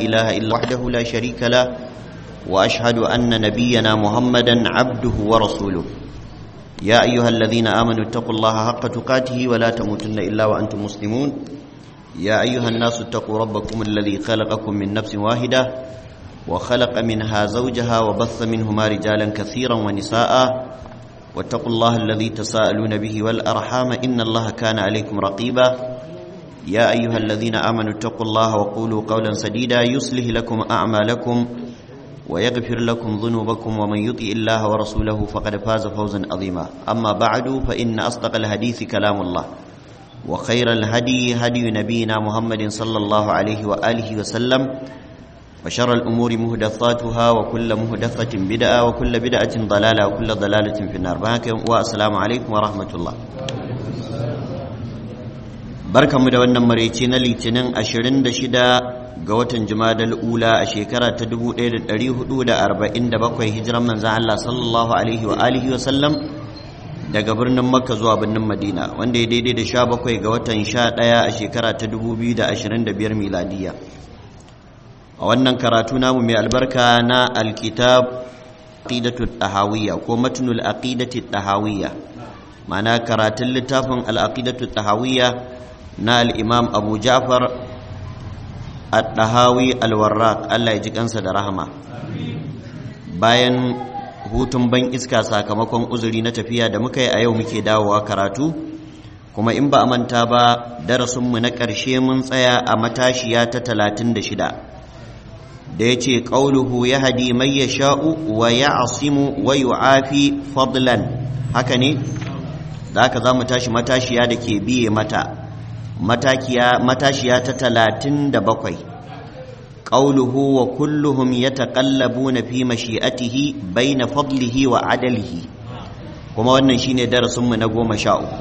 إله إلا وحده لا شريك له وأشهد أن نبينا محمدا عبده ورسوله يا أيها الذين آمنوا اتقوا الله حق تقاته ولا تموتن إلا وأنتم مسلمون يا أيها الناس اتقوا ربكم الذي خلقكم من نفس واحدة وخلق منها زوجها وبث منهما رجالا كثيرا ونساء واتقوا الله الذي تساءلون به والأرحام إن الله كان عليكم رقيبا يا أيها الذين آمنوا اتقوا الله وقولوا قولا سديدا يصلح لكم أعمالكم ويغفر لكم ذنوبكم ومن يطع الله ورسوله فقد فاز فوزا عظيما أما بعد فإن أصدق الحديث كلام الله وخير الهدي هدي نبينا محمد صلى الله عليه وآله وسلم وشر الأمور مهدثاتها وكل مهدثة بدعة وكل بدعة ضلالة وكل ضلالة في النار والسلام عليكم ورحمة الله barka mu da wannan maraice na litinin 26 ga watan jumadal ula a shekara ta 1447 hijiran manzan Allah sallallahu alaihi wa alihi wa sallam daga birnin makka zuwa birnin madina wanda ya daidai da 17 ga watan 11 a shekara ta 2025 miladiya a wannan karatu namu mai albarka na alkitab aqidatu tahawiyya ko matnul aqidati tahawiyya ma'ana karatun littafin al-aqidatu tahawiyya na al'imam abu ja'far al-dahawi al-warraq Allah ya ji kansa da rahama bayan hutun ban iska sakamakon uzuri na tafiya da muka yi a yau muke dawowa karatu kuma in ba a manta ba darasinmu na ƙarshe mun tsaya a matashiya ta talatin da shida da ya ce ƙauluhu ya hadi mai ya sha'u wa ya asimu wa yu'afi fadlan haka ne da haka za mu tashi matashiya da ke biye mata matashiya ta talatin da bakwai ƙauluhu wa kulluhum ya taƙallabu na fi mashi'atihi bai na fadlihi wa adalihi kuma wannan shine darasinmu na goma sha uku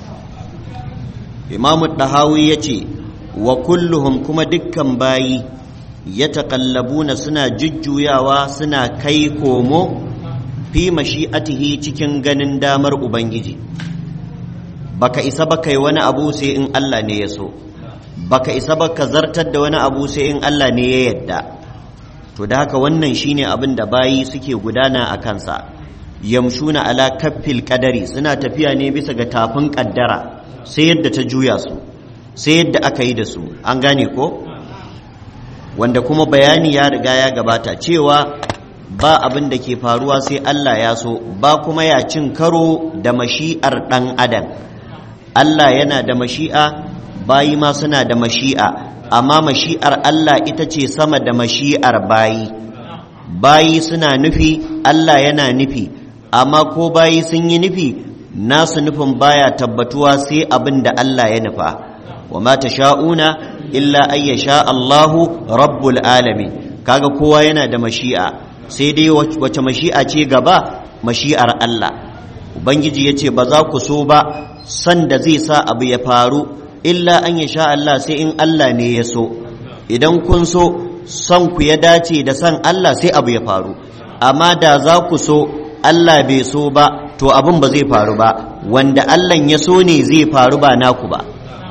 imamu ɗahawi ya ce wa kulluhum kuma dukkan bayi ya taƙallabu na suna jujjuyawa suna kai komo fi mashi'atihi cikin ganin damar ubangiji baka isa ba kai wani abu sai in Allah ne ya so baka isa ba ka zartar da wani abu sai in Allah ne ya yadda to da haka wannan shine abin da bayi suke gudana a kansa yamshuna ala kaffil kadari suna tafiya ne bisa ga tafin kaddara sai yadda ta juya su sai yadda aka yi da su an gane ko wanda kuma bayani ya riga ya gabata cewa ba abin da ke faruwa sai Allah ya so ba kuma ya cin karo da mashi'ar ɗan adam Allah yana da mashi'a bayi ma suna da mashi'a amma mashi'ar Allah ita ce sama da mashi'ar bayi bayi suna nufi Allah yana nufi amma ko bayi sun yi nufi nasu nufin baya tabbatuwa sai abin da Allah ya nufa wa ma sha'una illa ay sha Allahu rabbul alamin kaga kowa yana da mashi'a sai dai wace mashi'a ce gaba mashi'ar Allah ubangiji yace ba za ku so ba san da zai sa abu ya faru illa an ya sha Allah sai in Allah ne ya so idan kun so son ku ya dace da san Allah sai abu ya faru amma da za ku so Allah bai so ba to abin ba zai faru ba wanda Allah ya so ne zai faru ba naku ba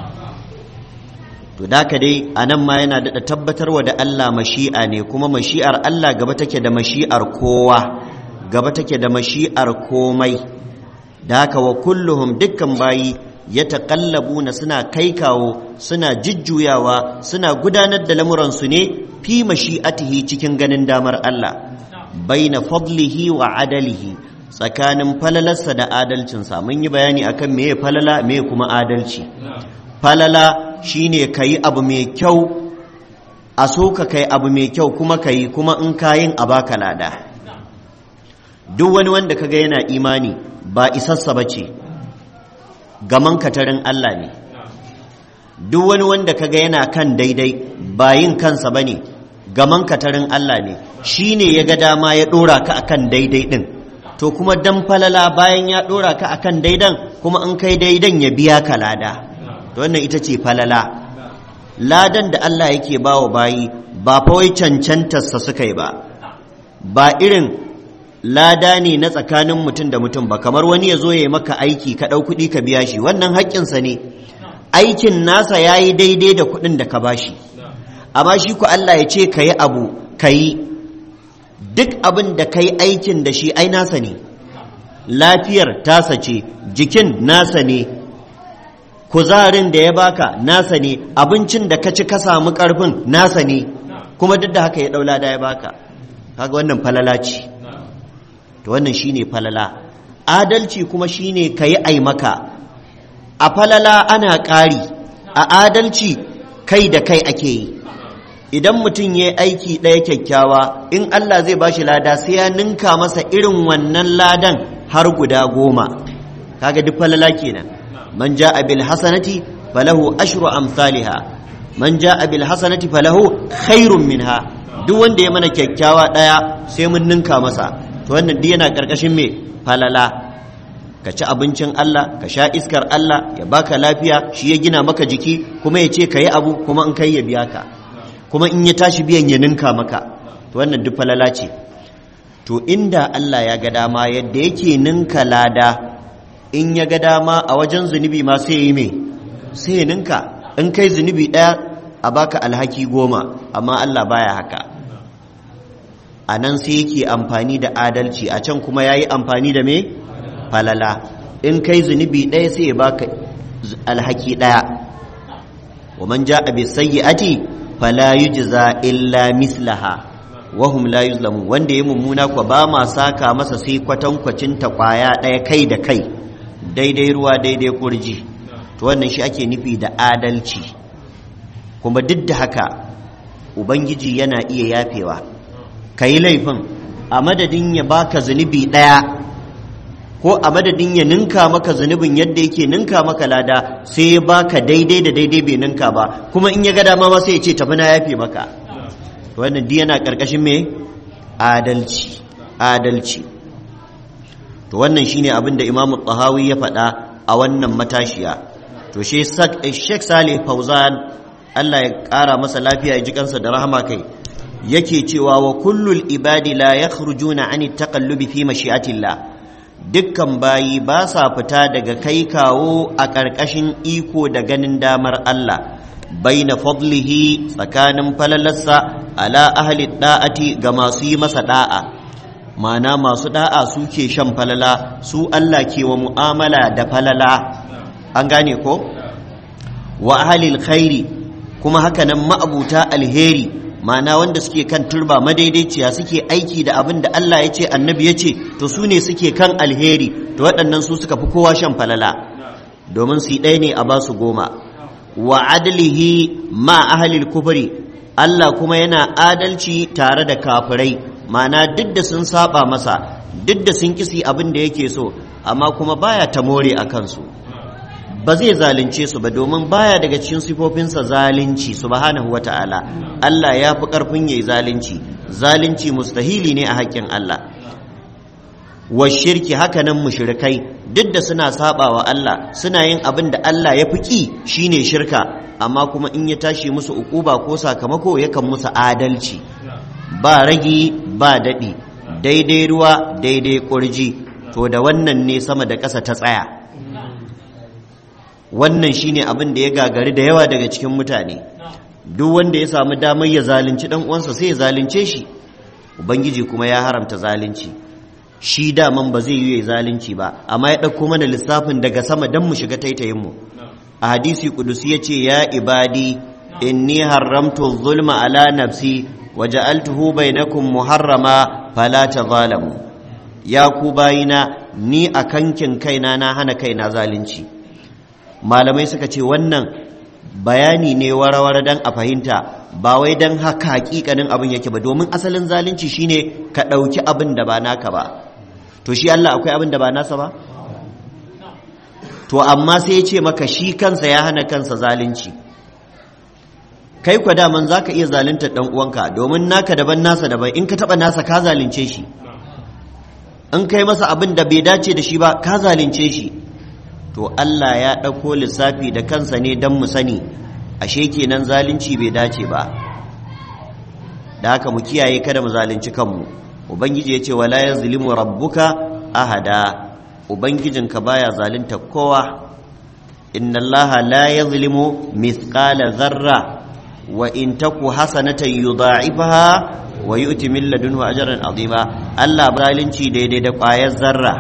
to da dai a nan ma yana daɗa tabbatarwa da Allah mashi'a ne kuma mashi'ar Allah gaba take da mashi'ar kowa gaba take da mashi'ar komai da haka wa kulluhum dukkan bayi ya taƙallabu na suna kai kawo suna jujjuyawa suna gudanar da lamuransu ne fi mashi'atihi cikin ganin damar Allah baina fadlihi wa adalihi tsakanin falalarsa da adalcinsa mun yi bayani akan meye falala meye kuma adalci falala shine kayi abu mai kyau a so ka kai abu mai kyau kuma kayi kuma in kayin a baka lada duk wani wanda kaga yana imani ba isassa ba ce gaman katarin Allah ne duk wani wanda kaga yana kan daidai ba yin kansa ba ne gaman katarin Allah ne shi ne ya ga dama ya ɗora ka akan daidai ɗin to kuma dan falala bayan ya ɗora ka akan daidan kuma in kai daidan ya biya ka lada to wannan ita ce falala ladan da Allah yake ba wa bayi ba fa wai cancantarsa suka yi ba ba irin lada ne na tsakanin mutum da mutum ba kamar wani ya zo ya yi maka aiki ka ɗau kuɗi ka biya shi wannan haƙƙinsa ne aikin nasa ya yi daidai da kuɗin da ka bashi amma shi ku Allah ya ce ka yi abu ka yi duk abin da ka yi aikin da shi ai nasa ne lafiyar tasa ce jikin nasa ne kuzarin da ya baka nasa ne abincin da ka ci ka samu karfin nasa ne kuma duk da haka ya daula da ya baka kaga wannan falala ce to wannan shine falala adalci kuma shine kayi ai maka a falala ana ƙari a adalci kai da kai ake yi idan mutum ya aiki ɗaya kyakkyawa in Allah zai ba shi lada sai ya ninka masa irin wannan ladan har guda goma kaga duk falala kenan man ja'a bil hasanati falahu ashru amsalha man ja'a bil hasanati falahu khairun minha duk wanda ya mana kyakkyawa ɗaya sai mun ninka masa to wannan duk yana karkashin me falala ka ci abincin Allah ka sha iskar Allah ya baka lafiya shi ya gina maka jiki kuma ya ce ka yi abu kuma in kai ya biya ka kuma in ya tashi biyan ya ninka maka to wannan duk falala ce to inda Allah ya ga dama yadda yake ninka lada in ya ga dama a wajen zunubi ma sai ya yi me sai ya ninka in kai zunubi ɗaya a baka alhaki goma amma Allah baya haka a nan sai yake amfani da adalci a can kuma ya yi amfani da me falala in kai zunubi ɗaya sai ya baka alhaki ɗaya wa man ja'a bi sayyi'ati fala yujza illa mislaha wa hum la yuzlamun wanda ya mummuna kwa ba ma saka masa sai kwatankwacin ta kwaya ɗaya kai da kai daidai ruwa daidai kurji to wannan shi ake nufi da adalci kuma duk da haka ubangiji yana iya yafewa ka yi laifin a madadin ya baka zunubi ɗaya ko a madadin ya ninka maka zunubin yadda yake ninka maka lada sai ya baka daidai da daidai bai ninka ba kuma in ya ga dama ma sai ya ce tafi na yafe maka wannan duk yana karkashin me adalci adalci to wannan shine abin da Imam Tahawi ya faɗa a wannan matashiya to shi Sheikh Salih Fauzan Allah ya ƙara masa lafiya ya ji kansa da rahama kai yake cewa wa kullul ibadi la yakhrujuna ani taqallubi fi mashi'atillah dukkan bayi ba sa fita daga kai kawo a ƙarƙashin iko da ganin damar Allah baina fadlihi tsakanin falalarsa ala ahli da'ati ga masu yi masa da'a mana masu da'a suke shan falala su Allah ke wa mu'amala da falala an gane ko wa ahli khairi kuma hakanan ma'abuta alheri ma'ana wanda suke kan turba madaidaiciya suke aiki da abin da Allah ya ce annabi ya ce to su ne suke kan alheri to waɗannan su suka fi kowa shan falala domin su ɗaya ne a basu goma wa adlihi ma ahlil kufri Allah kuma yana adalci tare da kafirai ma'ana duk da sun saba masa duk da sun kisi abin da yake so amma kuma baya ta more a kansu ba zai zalunce su ba domin baya daga cikin sifofinsa zalunci subhanahu wata'ala Allah ya fi ƙarfin yayi zalunci zalunci mustahili ne a haƙƙin Allah wa shirki hakanan mushrikai duk da suna saba wa Allah suna yin abin da Allah ya fi ƙi shine shirka amma kuma in ya tashi musu ukuba ko sakamako yakan musu adalci ba ragi ba daɗi daidai ruwa daidai ƙurji to da wannan ne sama da ƙasa ta tsaya wannan shine abin da ya gagari da yawa daga cikin mutane duk wanda ya samu damar ya zalunci dan uwansa sai ya zalunce shi ubangiji kuma ya haramta zalunci shi daman ba zai yi zalunci ba amma ya ɗauko mana lissafin daga sama don mu shiga taitayin mu a hadisi kudusi ya ce ya ibadi inni haramtu zulma ala nafsi wa ja'altuhu bainakum muharrama fala tazalamu ya ku bayina ni a kankin kaina na hana kaina zalunci malamai suka ce wannan bayani ne warawara dan a fahimta ba wai dan haka hakikanin abin yake ba domin asalin zalunci shine ka ɗauki abin da ba naka ba to shi Allah akwai abin da ba nasa ba to amma sai ya ce maka shi kansa ya hana kansa zalunci kai kwa daman za ka iya zalunta ɗan uwanka domin naka daban nasa daban in ka taɓa nasa ka zalunce shi in kai masa abin da bai dace da shi ba ka zalunce shi to Allah ya ɗauko lissafi da kansa ne don mu sani ashe kenan zalunci bai dace ba da haka mu kiyaye kada mu zalunci kanmu ubangiji ya ce wala yazlimu rabbuka ahada ubangijinka baya zalunta kowa inna allaha la yazlimu mithqala zarra wa in taku hasanatan yudha'ifaha wa yu'ti min ladunhu ajran azima Allah zalunci daidai da ƙwayar zarra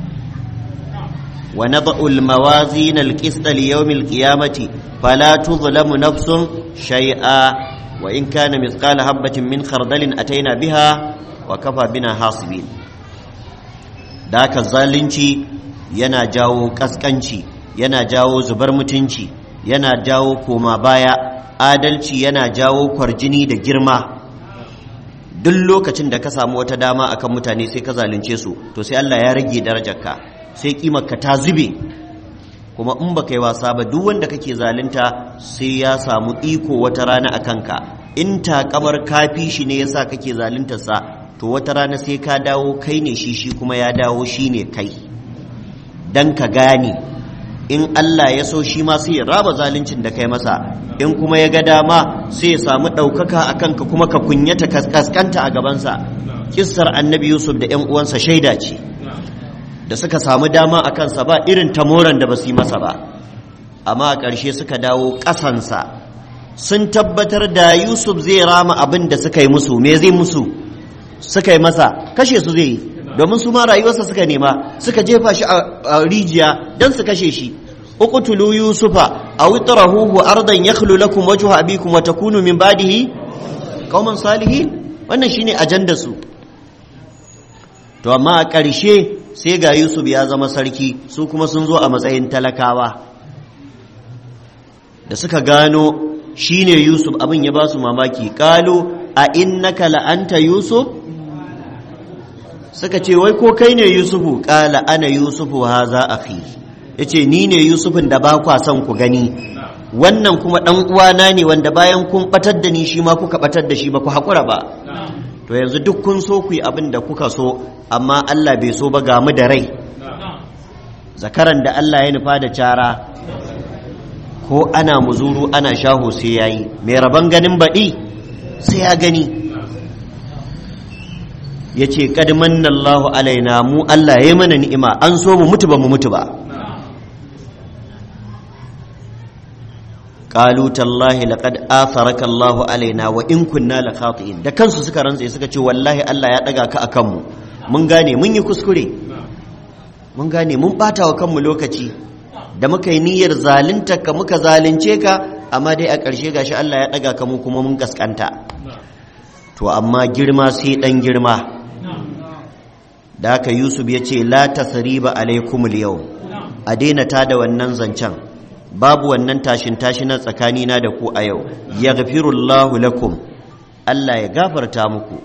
wa nad'u al-mawazin al-qist li yawm al-qiyamati fala tuzlamu nafsun shay'a wa in kana mithqala habatin min khardalin ataina biha wa kafa bina hasibin da haka zalunci yana jawo kaskanci yana jawo zubar mutunci yana jawo koma baya adalci yana jawo kwarjini da girma duk lokacin da ka samu wata dama akan mutane sai ka zalunce su to sai Allah ya rage darajarka sai kimarka ta zube kuma in baka yi wasa ba duk wanda kake zalunta sai ya samu iko wata rana a kanka in takamar kafi shi ne yasa kake zaluntarsa to wata rana sai ka dawo kai ne shi shi kuma ya dawo shi ne kai dan ka gane in Allah ya so shi ma sai ya raba zaluncin da kai masa in kuma ya ga dama sai ya samu ɗaukaka a kanka kuma ka kunyata kaskanta a gabansa kissar annabi yusuf da 'yan uwansa shaida ce da suka samu dama a kansa ba irin tamoran da ba su yi masa ba amma a ƙarshe suka dawo ƙasansa sun tabbatar da yusuf zai rama abin da suka yi musu me zai musu suka yi masa kashe su zai yi domin su ma rayuwarsa suka nema suka jefa shi a rijiya don su kashe shi uqtulu yusufa aw itrahuhu ardan yakhlu lakum wajhu abikum wa takunu min ba'dihi qauman salihin wannan shine ajandar su to amma a ƙarshe sai ga yusuf ya zama sarki su kuma sun zo a matsayin talakawa da suka gano shine yusuf abin ya ba su mamaki qalu a innaka la anta yusuf suka ce wai ko kai ne yusufu ƙala ana yusufu ha za a fi ya ce ni ne yusufin da ba kwa son ku gani wannan kuma ɗan uwana ne wanda bayan kun ɓatar da ni shi ma kuka ɓatar da shi ba ku haƙura ba to yanzu duk kun so ku yi abin da kuka so amma Allah bai so ba ga mu da rai zakaran da Allah ya nufa da cara ko ana muzuru ana shaho sai yayi mai rabon ganin baɗi sai ya gani ya ce ƙadman Allahu alaina mu Allah ya mana ni'ima an so mu mutu ba mu mutu ba qalu tallahi laqad atharaka Allahu alaina wa in kunna la khati'in da kansu suka rantsa suka ce wallahi Allah ya daga ka akan mu mun gane mun yi kuskure mun gane mun bata wa kanmu lokaci da muka yi niyyar zalunta ka muka zalunce ka amma dai a ƙarshe gashi Allah ya daga ka mu kuma mun gaskanta to amma girma sai dan girma da haka yusuf ya ce la tasriba alaikumul yau a daina ta da wannan zancen babu wannan tashin tashinan tsakanina da ku a yau yaghfirullahu lakum Allah ya gafarta muku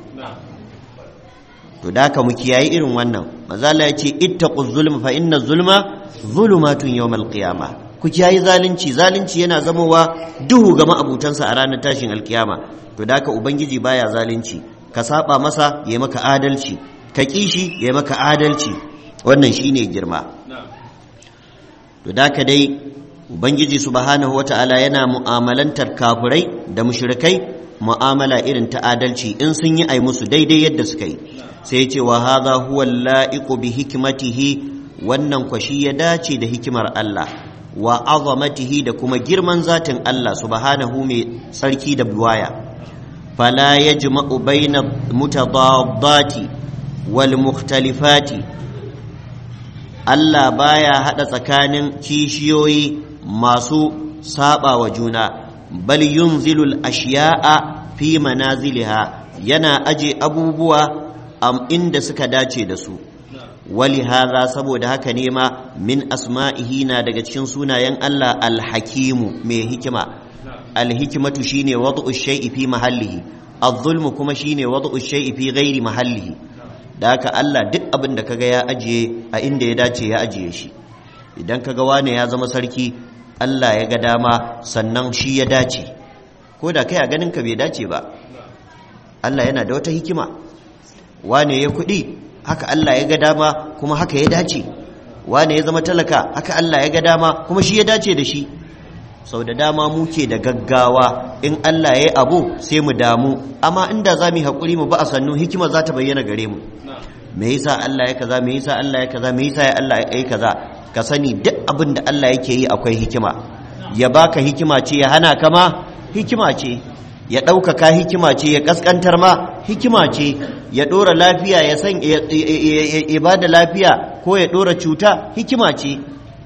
to da haka mu kiyayi irin wannan mazala ya ce ittaqu zulma fa inna zulma zulumatun yawmal qiyama ku kiyayi zalunci zalunci yana zamowa duhu ga ma'abutansa a ranar tashin alkiyama to da haka ubangiji baya zalunci ka saba masa ya maka adalci ka kishi ya maka adalci wannan shine girma to da haka dai ubangiji subhanahu wata'ala yana mu'amalantar kafirai da mushrikai mu'amala irin ta adalci in sun yi ai musu daidai yadda suka yi sai ce wa hadha huwa la'iqu bi hikmatihi wannan kwashi ya dace da hikimar Allah wa azamatihi da kuma girman zatin Allah subhanahu mai sarki da buwaya fala yajma'u baina mutadaddati wal mukhtalifati Allah baya hada tsakanin kishiyoyi masu saba wa juna bal yunzilul ashiya'a fi manaziliha yana aje abubuwa am inda suka dace da su wali hadha saboda haka ne ma min asma'ihi na daga cikin sunayen Allah alhakimu mai hikima alhikimatu shine wad'u shay'i fi mahallihi adh-dhulmu kuma shine wad'u shay'i fi ghairi mahallihi da haka Allah duk abin da kaga ya ajiye a inda ya dace ya ajiye shi idan kaga wane ya zama sarki Allah ya ga dama sannan shi ya dace ko da kai a ganin ka bai dace ba Allah yana da wata hikima wane ya kuɗi haka Allah ya ga dama kuma haka ya dace wane ya zama talaka haka Allah ya ga dama kuma shi ya dace da shi sau da dama muke da gaggawa in Allah ya yi abu sai mu damu amma inda za mu yi haƙuri mu ba a sannu hikima za ta bayyana gare mu me yasa Allah ya kaza me yasa Allah ya kaza me yasa ya Allah ya yi kaza ka sani duk abin da Allah yake yi akwai hikima ya baka hikima ce ya hana ka ma hikima ce ya ɗaukaka hikima ce ya ƙasƙantar ma hikima ce ya ɗora lafiya ya san ya ba da lafiya ko ya ɗora cuta hikima ce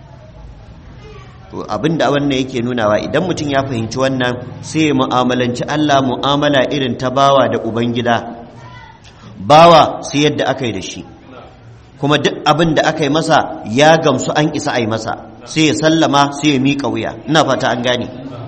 to abin da wannan yake nunawa idan mutum ya fahimci wannan sai ya mu'amalanci Allah mu'amala irin ta bawa da ubangida bawa sai yadda aka yi da shi kuma duk abin da aka yi masa ya gamsu an isa a yi masa sai ya sallama sai ya miƙa wuya ina fata an gane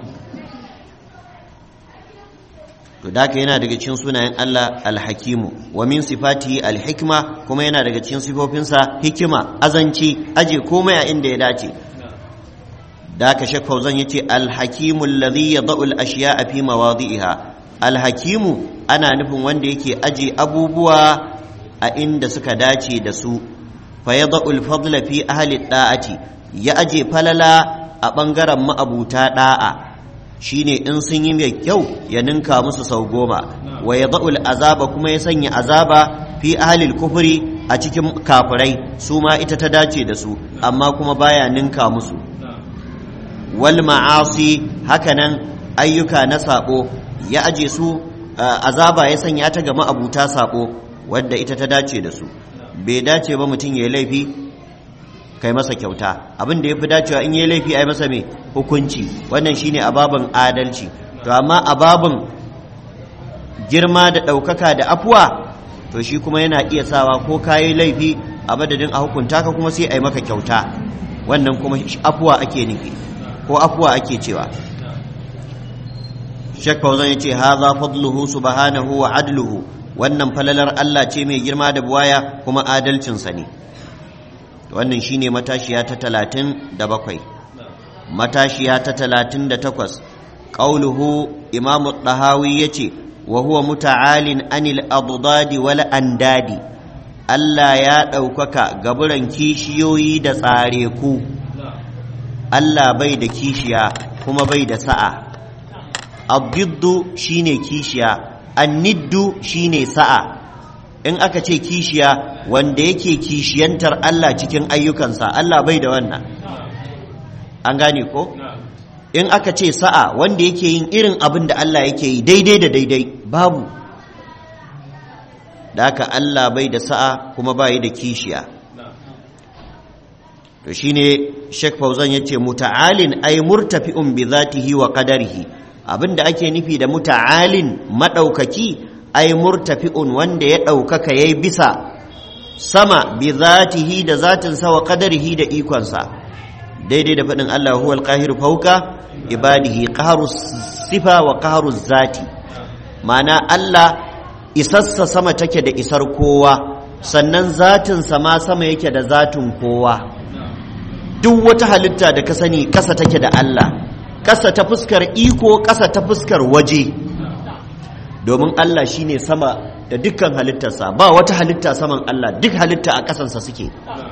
to da yana daga cikin sunayen Allah alhakimu wa min sifatihi alhikma kuma yana daga cikin sifofinsa hikima azanci aje komai a inda ya dace da aka shek fauzan yace alhakimu alladhi yad'u al-ashya'a fi mawadi'iha alhakimu ana nufin wanda yake aje abubuwa a inda suka dace da su fa yad'u al-fadla fi ahli da'ati ya aje falala a bangaren ma'abuta da'a shine in sun yi mai kyau ya ninka musu sau goma wa ya za'ul azaba kuma ya sanya azaba fi ahalil kufuri a cikin kafirai su ma ita ta dace da su amma kuma baya ninka musu wal ma'asi hakanan ayyuka na sabo ya aje su azaba ya sanya ta ga ma'abuta sabo wadda ita ta dace da su bai dace ba mutum ya yi laifi kai masa kyauta abin da ya fi dacewa in yi laifi a yi masa mai hukunci wannan shine ababin adalci to amma ababin girma da ɗaukaka da afuwa to shi kuma yana iya sawa ko kayi laifi a madadin a hukunta ka kuma sai a yi maka kyauta wannan kuma afuwa ake nufi ko afuwa ake cewa Sheikh Fauzan ya ce haza fadluhu subhanahu wa adluhu wannan falalar Allah ce mai girma da buwaya kuma adalcinsa ne wannan shine matashiya ta talatin da bakwai matashiya ta talatin da takwas ƙauluhu imamu ɗahawi ya ce wa huwa muta'alin anil adudadi wal andadi Allah ya ɗaukaka gaburan kishiyoyi da tsare ku Allah bai da kishiya kuma bai da sa'a abdiddu shine kishiya anniddu shine sa'a in aka ce kishiya wanda yake kishiyantar Allah cikin ayyukansa Allah bai da wannan an gane ko in aka ce sa'a wanda yake yin irin abin da Allah yake yi daidai da daidai babu da haka Allah bai da sa'a kuma bai da kishiya to shine Sheikh Fauzan yace muta'alin ay murtafi'un bi zatihi wa qadarihi abinda ake nufi da muta'alin madaukaki ai murtafi'un wanda ya ɗaukaka ya yi bisa sama bi zatihi da zatinsa wa qadarihi da ikonsa daidai da faɗin Allah huwal qahir fauka ibadihi qaharu sifa wa qaharu zati ma'ana Allah isassa sama take da isar kowa sannan zatinsa ma sama yake da zatin kowa duk wata halitta da ka sani ƙasa take da Allah ƙasa ta fuskar iko ƙasa ta fuskar waje domin Allah shine sama da dukkan halittarsa ba wata halitta saman Allah duk halitta a ƙasansa suke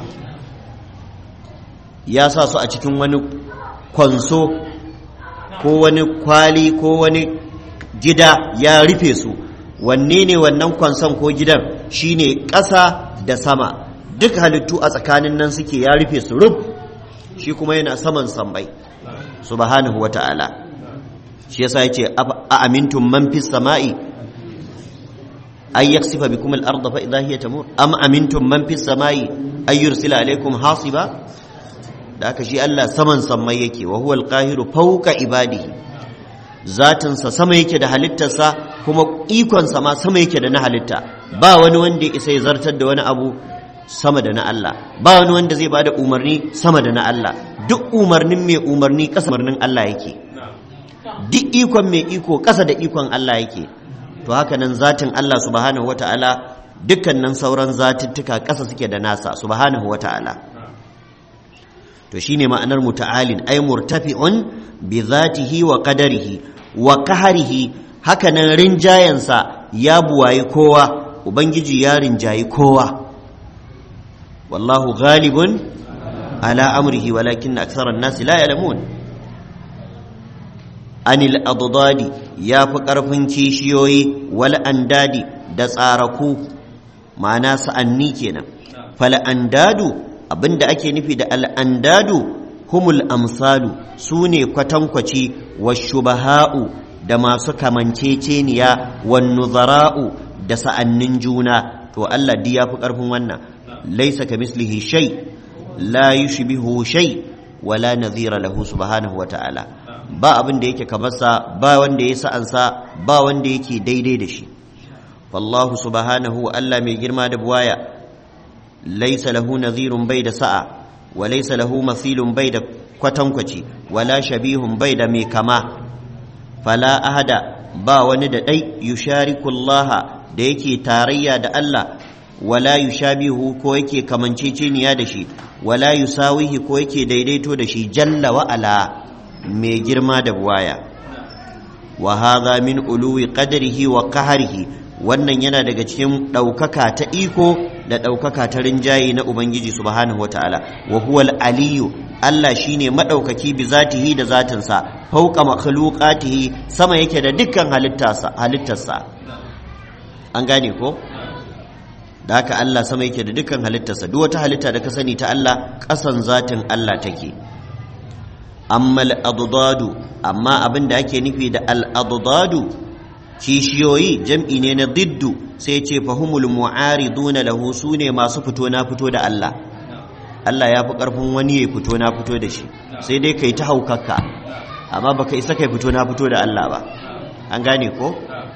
ya sa su a cikin wani kwanso ko wani kwali ko wani gida ya rufe su wanne ne wannan kwanson ko gidan shine ƙasa da sama duk halittu a tsakanin nan suke ya rufe su rub shi kuma yana saman sammai subhanahu wa ta'ala shi yasa yace a amintum man fis sama'i ay yaksifa bikum al-ardha fa idha hiya tamur am amintum man fis sama'i ay yursila alaykum hasiba da aka shi Allah saman sammai yake wa huwa al-qahiru fawqa ibadihi zatin sa sama yake da halittarsa kuma ikon sa ma sama yake da na halitta ba wani wanda ya isa ya zartar da wani abu sama da na Allah ba wani wanda zai bada umarni sama da na Allah duk umarnin mai umarni kasa umarnin Allah yake duk ikon mai iko ƙasa da ikon Allah yake to haka nan zatin Allah subhanahu wata'ala dukkanin sauran zatuttuka ƙasa suke da nasa subhanahu wata'ala to shine ma'anar muta'alin ay murtafi'un bi zatihi wa qadarihi wa qaharihi haka nan rinjayansa ya buwayi kowa ubangiji ya rinjayi kowa wallahu ghalibun ala amrihi walakin aktharan nasi la ya'lamun anil adudadi ya fi ƙarfin kishiyoyi wal andadi da tsaraku ma'ana sa'anni kenan fal andadu abinda ake nufi da al andadu humul amsalu su ne kwatankwaci wa shubaha'u da masu kamanceceniya wan nuzara'u da sa'annin juna to Allah di ya fi ƙarfin wannan laisa ka mislihi shay la yushbihu shay wala nadhira lahu subhanahu wa ta'ala ba abin da yake kamar sa ba wanda ya sa'ansa ba wanda yake daidai da shi wallahu subhanahu Allah mai girma da buwaya laisa lahu nadhirun bai da sa'a wa laisa lahu mathilun bai da kwatankwaci wala shabihun bai da mai kama fala ahada ba wani da ɗai yushariku Allah da yake tarayya da Allah wala yushabihu ko yake kamanceceniya da shi wala yusawihi ko yake daidaito da shi jalla wa ala mai girma da buwaya wa hadha min uluwi qadrihi wa qahrihi wannan yana daga cikin ɗaukaka ta iko da ɗaukaka ta rinjaye na ubangiji subhanahu wataala wa huwal aliyu Allah shine madaukaki bi zatihi da zatinsa fauqa makhluqatihi sama yake da dukkan halittarsa halittarsa an gane ko da haka Allah sama yake da dukkan halittarsa duk wata halitta da ka sani ta Allah ƙasan zatin Allah take amma al-adadu amma abin da ake nufi da al-adadu kishiyoyi jam'i ne na diddu sai ce fahumul mu'ariduna lahu sune masu fito na fito da Allah Allah ya fi ƙarfin wani ya fito na fito da shi sai dai kai ta haukakka amma baka isa kai fito na fito da Allah ba an gane ko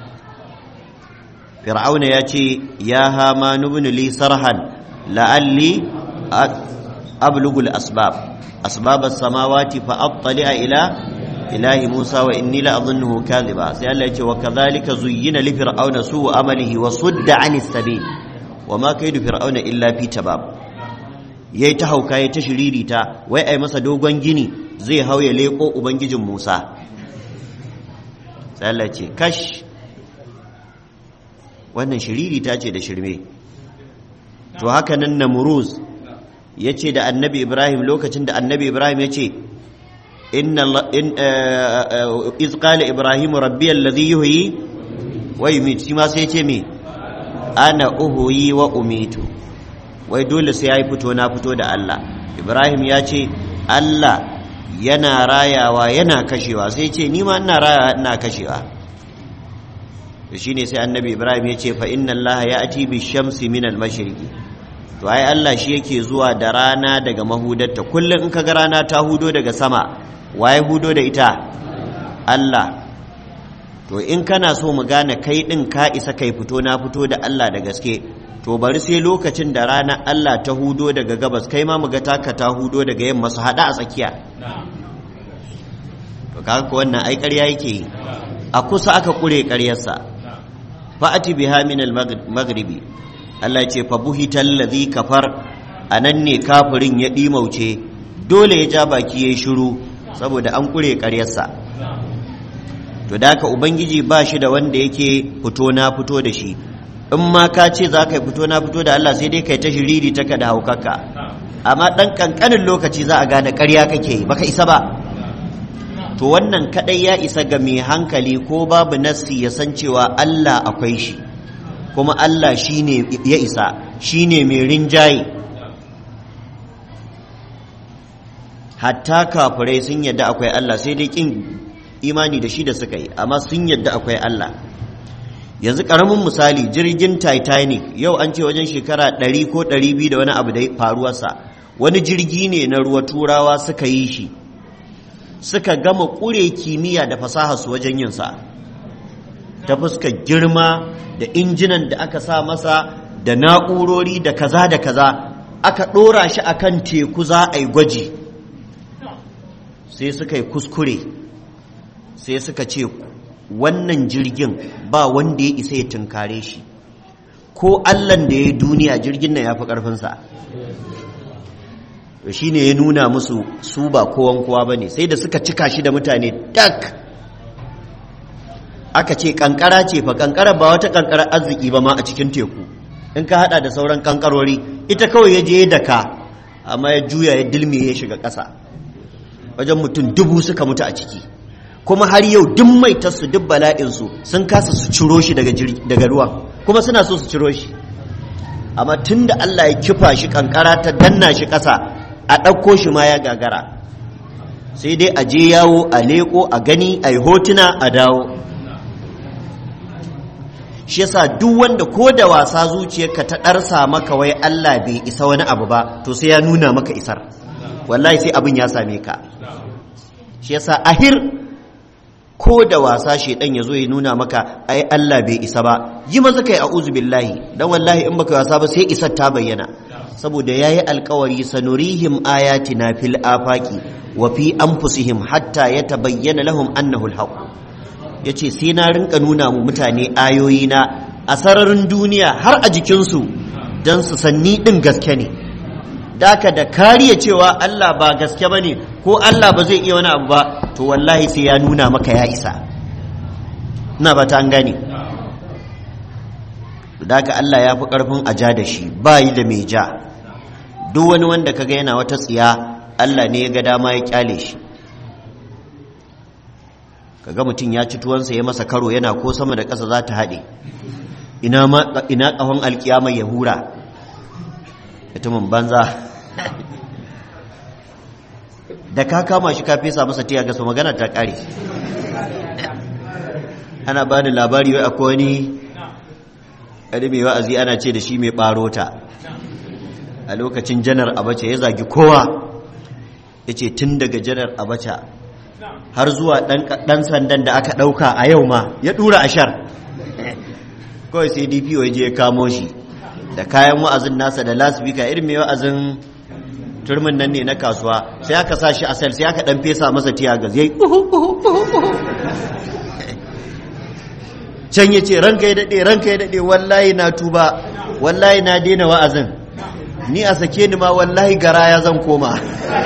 fir'auna ya ce ya hama nubni li sarhan la'alli ablugul asbab asbab as-samawati fa attali'a ila ilahi musa wa inni la adhunnuhu kadhiba sai Allah ya ce wa kadhalika zuyyina li fir'auna su'u amalihi wa sudda 'anis sabil wa ma kaidu fir'auna illa fi tabab yayi ta hauka yayi ta shiririta wai ai masa dogon gini zai hauye leko ubangijin musa sai Allah ya ce kash wannan shiriri ta ce da shirme to haka nan namuruz ya ce da annabi ibrahim lokacin da annabi ibrahim ya ce iz qala ibrahim rabbi alladhi yuhyi wa yumit shi ma sai ya ce me ana uhuyi wa umitu wai dole sai yayi fito na fito da Allah ibrahim ya ce Allah yana rayawa yana kashewa sai ce ni ma ina rayawa ina kashewa to shine sai annabi ibrahim ya ce fa inna allaha ya'ti bi shamsi min al mashriqi to ai Allah shi yake zuwa da rana daga mahudarta kullum in kaga rana ta hudo daga sama waye hudo da ita Allah to in kana so mu gane kai din ka isa kai fito na fito da Allah da gaske to bari sai lokacin da rana Allah ta hudo daga gabas kai ma mu ga taka ta hudo daga yamma su hada a tsakiya to kaga ko wannan ai ƙarya yake yi a kusa aka kure ƙaryarsa fa'ati biha min al-maghribi Allah ya ce fa buhital ladhi kafar anan ne kafirin ya dimauce dole ya ja baki yayi shiru saboda an kure ƙaryarsa to da haka ubangiji ba shi da wanda yake fito na fito da shi in ma ka ce za ka yi fito na fito da Allah sai dai kai ta shiriri ta ka da haukaka amma ɗan ƙanƙanin lokaci za a gane ƙarya kake yi baka isa ba to wannan kadai ya isa ga mai hankali ko babu nassi ya san cewa Allah akwai shi kuma Allah shine ya isa shine mai rinjaye hatta kafirai sun yadda akwai Allah sai dai kin imani da shi da suka yi amma sun yadda akwai Allah yanzu karamin misali jirgin Titanic yau an ce wajen shekara 100 ko 200 da wani abu da faruwarsa wani jirgi ne na ruwa turawa suka yi shi suka gama ƙure kimiyya da fasaha su wajen yinsa ta fuskar girma da injinan da aka sa masa da na'urori da kaza da kaza aka ɗora shi akan teku za a yi gwaji sai suka yi kuskure sai suka ce wannan jirgin ba wanda ya isa ya tunkare shi ko allan da ya yi duniya jirgin nan ya fi ƙarfinsa to shi ne ya nuna musu su ba kowan kowa ba ne sai da suka cika shi da mutane dak aka ce kankara ce fa kankara ba wata kankara arziki ba ma a cikin teku in ka hada da sauran kankarori ita kawai ya je da ka amma ya juya ya dilme ya shiga ƙasa wajen mutum dubu suka mutu a ciki kuma har yau duk maitarsu duk bala'insu sun kasa su ciro shi daga ruwa kuma suna so su ciro shi amma tun da Allah ya kifa shi kankara ta danna shi ƙasa a ɗauko shi ma ya gagara sai dai a je yawo a leƙo a gani a yi hotuna a dawo shi yasa duk wanda ko da wasa zuciyarka ta ɗarsa maka wai Allah bai isa wani abu ba to sai ya nuna maka isar wallahi sai abin ya same ka shi yasa ahir ko da wasa shedan ya zo ya nuna maka ai Allah bai isa ba yi maza kai a'udhu billahi dan wallahi in baka wasa ba sai isar ta bayyana saboda yayi alkawari sanurihim ayatina fil afaqi wa fi anfusihim hatta yatabayyana lahum annahu alhaq yace sai na rinka nuna mu mutane ayoyi na a sararin duniya har a jikinsu dan su sanni din gaske ne daka da kariya cewa Allah ba gaske bane ko Allah ba zai iya wani abu ba to wallahi sai ya nuna maka ya isa ina ba ta an gane daka Allah ya fi karfin a ja da shi ba yi da mai ja duk wani wanda kaga yana wata tsiya Allah ne ya ga dama ya kyale shi kaga mutum ya ci tuwansa ya masa karo yana ko sama da ƙasa za ta haɗe ina ƙahon alƙiyama ya hura mutumin banza da ka kama shi ka fesa masa tiya gasa magana ta ƙare ana ba da labari wai akwai wani ƙari mai wa'azi ana ce da shi mai ɓarota a lokacin janar abacha ya zagi kowa ya ce tun daga janar abacha har zuwa ɗan sandan da aka ɗauka a yau ma ya ɗura ashar kawai sai dpo ya je ya kamo shi da kayan wa'azin nasa da lasbika irin mai wa'azin turmin nan ne na kasuwa sai aka sa shi a sel sai aka ɗan fesa masa tiyagas ya yi can ya ce ranka ya daɗe ranka ya daɗe wallahi na tuba wallahi na daina wa'azin ni a sake ni ma wallahi garaya zan koma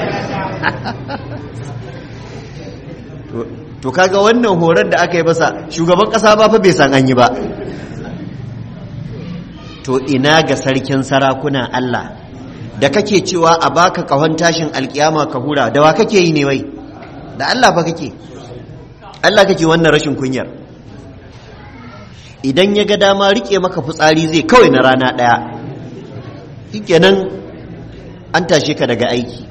to kaga wannan horon da aka yi masa shugaban kasa ba fa bai san an yi ba to ina ga sarkin sarakuna Allah da kake cewa a baka kahon tashin alkiyama ka hura da wa kake yi ne wai da Allah fa kake Allah kake wannan rashin kunyar idan ya ga dama rike maka fitsari zai kawai na rana daya shikenan an tashe ka daga aiki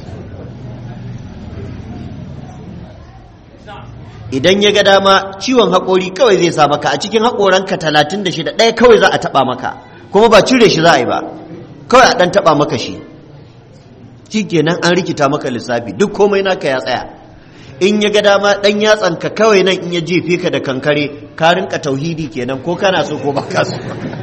idan ya ga dama ciwon haƙori kawai zai sa maka a cikin haƙoranka talatin da shida ɗaya kawai za a taɓa maka kuma ba cire shi za a yi ba kawai a ɗan taɓa maka shi shi kenan an rikita maka lissafi duk komai naka ya tsaya in ya ga dama ɗan yatsanka kawai nan in ya jefe ka da kankare ka rinka tauhidi kenan ko kana so ko baka so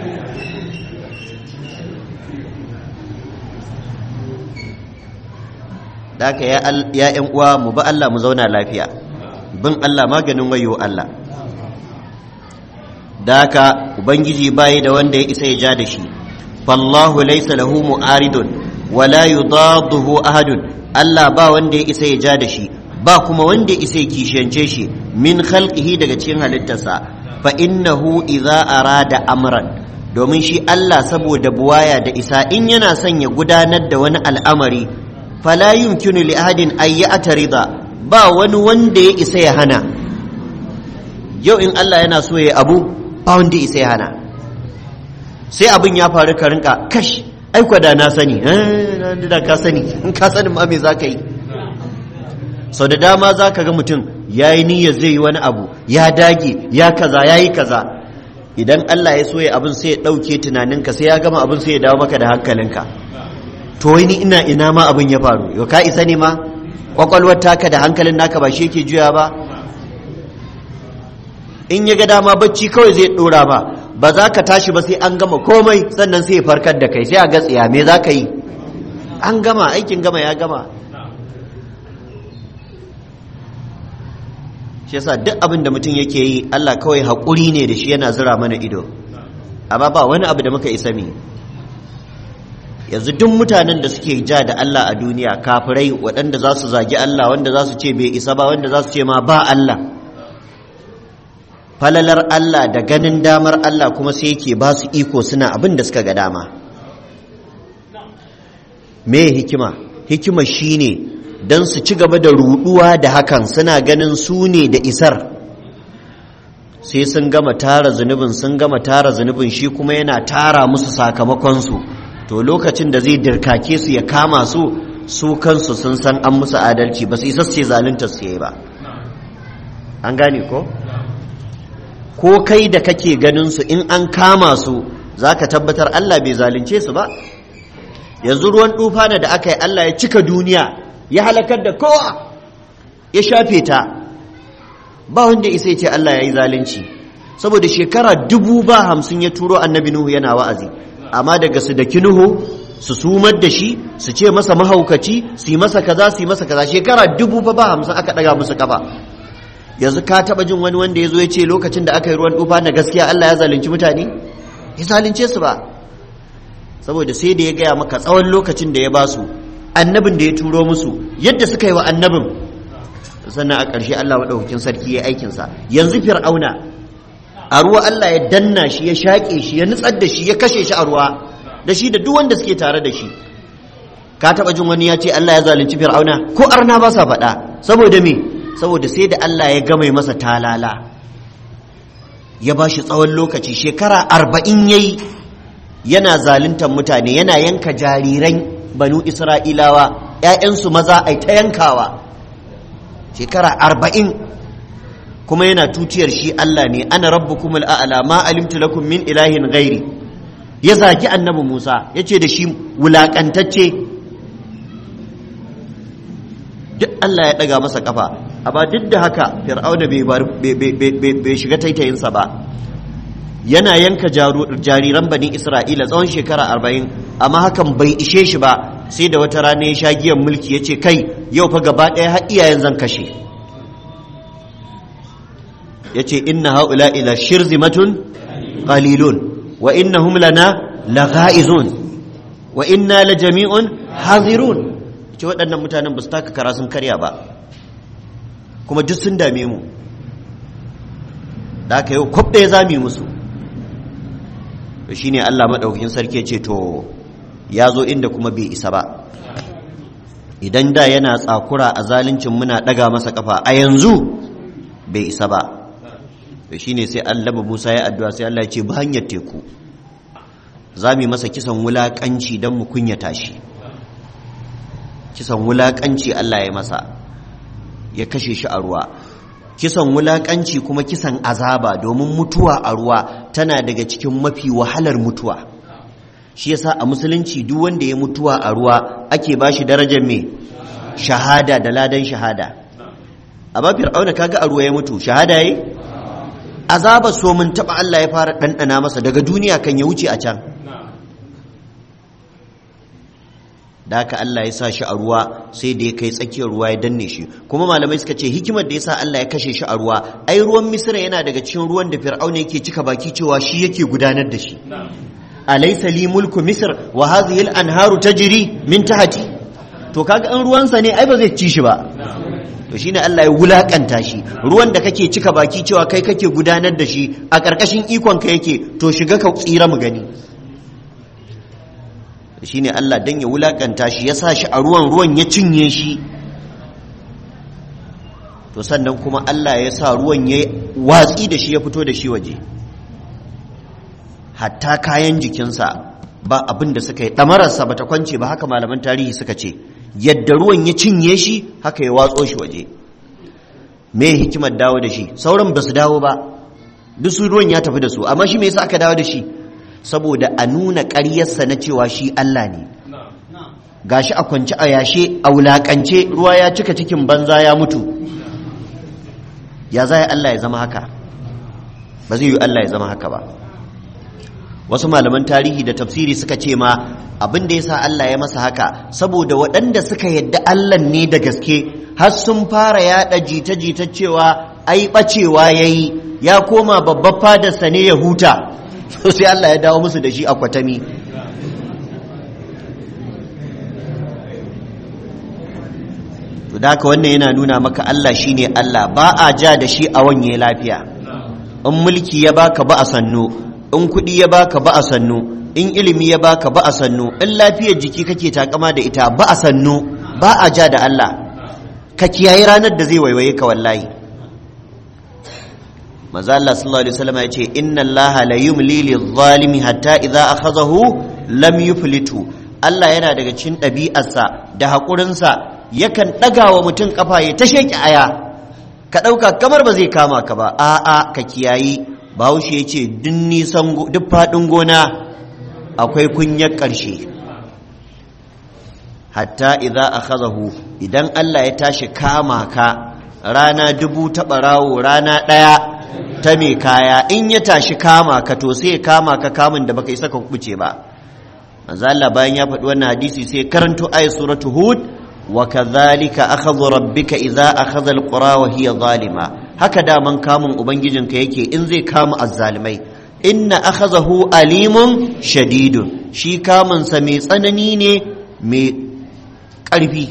da haka ya ‘yan uwa mu ba Allah mu zauna lafiya bin Allah maganin wayo Allah da haka ubangiji bayi da wanda ya isa ya ja da shi fallahu laysa lahu mu'aridun wala yudadduhu ahadun Allah ba wanda ya isa ya ja da shi ba kuma wanda ya isa ya kishiyance shi min khalqihi daga cikin halittarsa fa innahu idza arada amran domin shi Allah saboda buwaya da isa in yana son ya gudanar da wani al'amari fala yumkinu li ahadin ay ya'tarida ba wani wanda ya isa ya hana yau in Allah yana so ya abu ba wanda isa ya hana sai abin ya faru ka rinka kash aikwa da na sani da ka sani in ka sani ma me za ka yi sau da dama za ka ga mutum ya yi niyyar zai yi wani abu ya dage ya kaza ya yi kaza idan Allah ya so ya abin sai ya ɗauke tunaninka sai ya gama abin sai ya dawo maka da hankalinka to ni ina ina ma abin ya faru yau ka isa ne ma kwakwalwar taka da hankalin naka ba shi yake juya ba in ya ga dama bacci kawai zai dora ba ba za ka tashi ba sai an gama komai sannan sai ya farkar da kai sai a gatsiya me za ka yi an gama aikin gama ya gama shi yasa duk abin da mutum yake yi Allah kawai haƙuri ne da shi yana zira mana ido amma ba wani abu da muka isa mi yanzu duk mutanen da suke ja da Allah a duniya kafirai waɗanda za su zagi Allah wanda za su ce bai isa ba wanda za su ce ma ba Allah falalar Allah da ganin damar Allah kuma sai yake ba su iko suna abin da suka ga dama me hikima hikima shine don su ci gaba da ruduwa da hakan suna ganin su ne da isar sai sun gama tara zunubin sun gama tara zunubin shi kuma yana tara musu sakamakonsu to lokacin da zai dirkake su ya kama su su kansu sun san an musu adalci ba su isa ce zalunta su yi ba an gane ko ko kai da kake ganin su in an kama su zaka tabbatar Allah bai zalunce su ba yanzu ruwan tufana da aka yi Allah ya cika duniya ya halakar da kowa ya shafe ta ba wanda isa ya ce Allah ya yi zalunci saboda shekara dubu ba hamsin ya turo annabi Nuhu yana wa'azi amma daga su da kinuhu su sumar da shi su ce masa mahaukaci su yi masa kaza su yi masa kaza shekara dubu ba ba hamsin aka daga musu kafa yanzu ka taba jin wani wanda ya zo ya ce lokacin da aka yi ruwan tufa na gaskiya Allah ya zalunci mutane ya zalunce su ba saboda sai da ya gaya maka tsawon lokacin da ya ba su annabin da ya turo musu yadda suka yi wa annabin sannan a ƙarshe Allah maɗaukakin sarki ya aikinsa yanzu fir'auna a ruwa Allah ya danna shi ya shaƙe shi ya nutsar da shi ya kashe shi a ruwa da shi da duk wanda suke tare da shi ka taɓa jin wani ya ce Allah ya zalunci fir'auna ko arna ba sa faɗa saboda me saboda sai da Allah ya gama masa talala ya ba shi tsawon lokaci shekara arba'in ya yi yana zaluntar mutane yana yanka jariran banu isra'ilawa ‘ya'yansu maza a ta yankawa shekara arba'in kuma yana tutiyar shi Allah ne ana rabbukum al'ala ma alimtu lakum min ilahin gairi ya zaki annabi Musa ya ce da shi wulaƙantacce duk Allah ya ɗaga masa ƙafa amma duk da haka fir'auna bai shiga taitayinsa ba yana yanka jariran bani isra'ila tsawon shekara arba'in amma hakan bai ishe shi ba sai da wata rana ya sha giyan mulki ya ce kai yau fa gaba ɗaya har iyayen zan kashe ya ce inna haula ila shirzimatun qalilun wa innahum lana lagha'izun wa inna la jami'un hazirun ce waɗannan mutanen ba su taka kara sun karya ba kuma duk sun dame mu da aka yau kwab ɗaya za mu yi musu to shine Allah maɗaukakin sarki ce to ya zo inda kuma bai isa ba idan da yana tsakura a zaluncin muna ɗaga masa ƙafa a yanzu bai isa ba to shine sai Allah Musa ya addu'a sai Allah ya ce ba hanyar teku za mu yi masa kisan wulaƙanci don mu kunyata shi kisan wulaƙanci Allah ya masa ya kashe shi a ruwa kisan wulaƙanci kuma kisan azaba domin mutuwa a ruwa tana daga cikin mafi wahalar mutuwa shi yasa a musulunci duk wanda ya mutuwa a ruwa ake ba shi darajar mai shahada da ladan shahada amma fir'auna kaga a ruwa ya mutu shahada yi azaba so mun taba Allah ya fara ɗanɗana masa daga duniya kan ya wuce a can da haka Allah ya sa shi a ruwa sai da ya kai tsakiyar ruwa ya danne shi kuma malamai suka ce hikimar da ya sa Allah ya kashe shi a ruwa ai ruwan misira yana daga cikin ruwan da fir'auna yake cika baki cewa shi yake gudanar da shi alaysa li mulku misr wa hadhihi al-anharu tajri min tahti to kaga an ruwansa ne ai ba zai ci shi ba to shine Allah ya wulakanta shi ruwan da kake cika baki cewa kai kake gudanar da shi a ƙarƙashin ikon ka yake to shiga ka tsira mu gani shine Allah dan ya wulakanta shi ya sa shi a ruwan ruwan ya cinye shi to sannan kuma Allah ya sa ruwan ya watsi da shi ya fito da shi waje hatta kayan jikinsa ba abin da suka yi ɗamararsa ba ta kwance ba haka malaman tarihi suka ce yadda ruwan ya cinye shi haka ya watso shi waje me hikimar dawo da shi sauran ba su dawo ba duk su ruwan ya tafi da su amma shi me yasa aka dawo da shi saboda a nuna ƙaryarsa na cewa shi Allah ne gashi a kwance a yashe a wulaƙance ruwa ya cika cikin banza ya mutu ya za Allah ya zama haka ba zai yi Allah ya zama haka ba wasu malaman tarihi da tafsiri suka ce ma abin da ya sa Allah ya masa haka saboda waɗanda suka yadda Allah ne da gaske har sun fara yaɗa jita-jita cewa ai ɓacewa ya yi ya koma babbar fadarsa ne ya huta so sai Allah ya dawo musu da shi a kwatami to da haka wannan yana nuna maka Allah shine Allah ba a ja da shi a wanye lafiya in mulki ya baka ba a sannu in kuɗi ya baka ba a sannu in ilimi ya baka ba a sannu in lafiyar jiki kake takama da ita ba a sannu ba a ja da Allah ka kiyaye ranar da zai waiwaye ka wallahi manzo Allah sallallahu alaihi wasallam ya ce inna Allah la yumli lidh-dhalimi hatta idza akhadhahu lam yuflitu Allah yana daga cikin ɗabi'arsa da haƙurinsa yakan ɗaga wa mutum ƙafa ya ta sheƙi aya ka ɗauka kamar ba zai kama ka ba a'a ka kiyayi bahaushe ya ce duk faɗin gona akwai kunyar ƙarshe hatta idza akhazahu idan Allah ya tashi kama ka rana dubu ta ɓarawo rana ɗaya ta mai kaya in ya tashi kama ka to sai ya kama ka kamun da baka isa ka kubuce ba manzo Allah bayan ya faɗi wannan hadisi sai karanto ayat suratu hud wa kadhalika akhadhu rabbika idza akhadha alqura wa hiya zalima haka daman kamun ubangijinka yake in zai kama azzalimai inna akhazahu alimun shadidun shi kamun sa mai tsanani ne mai ƙarfi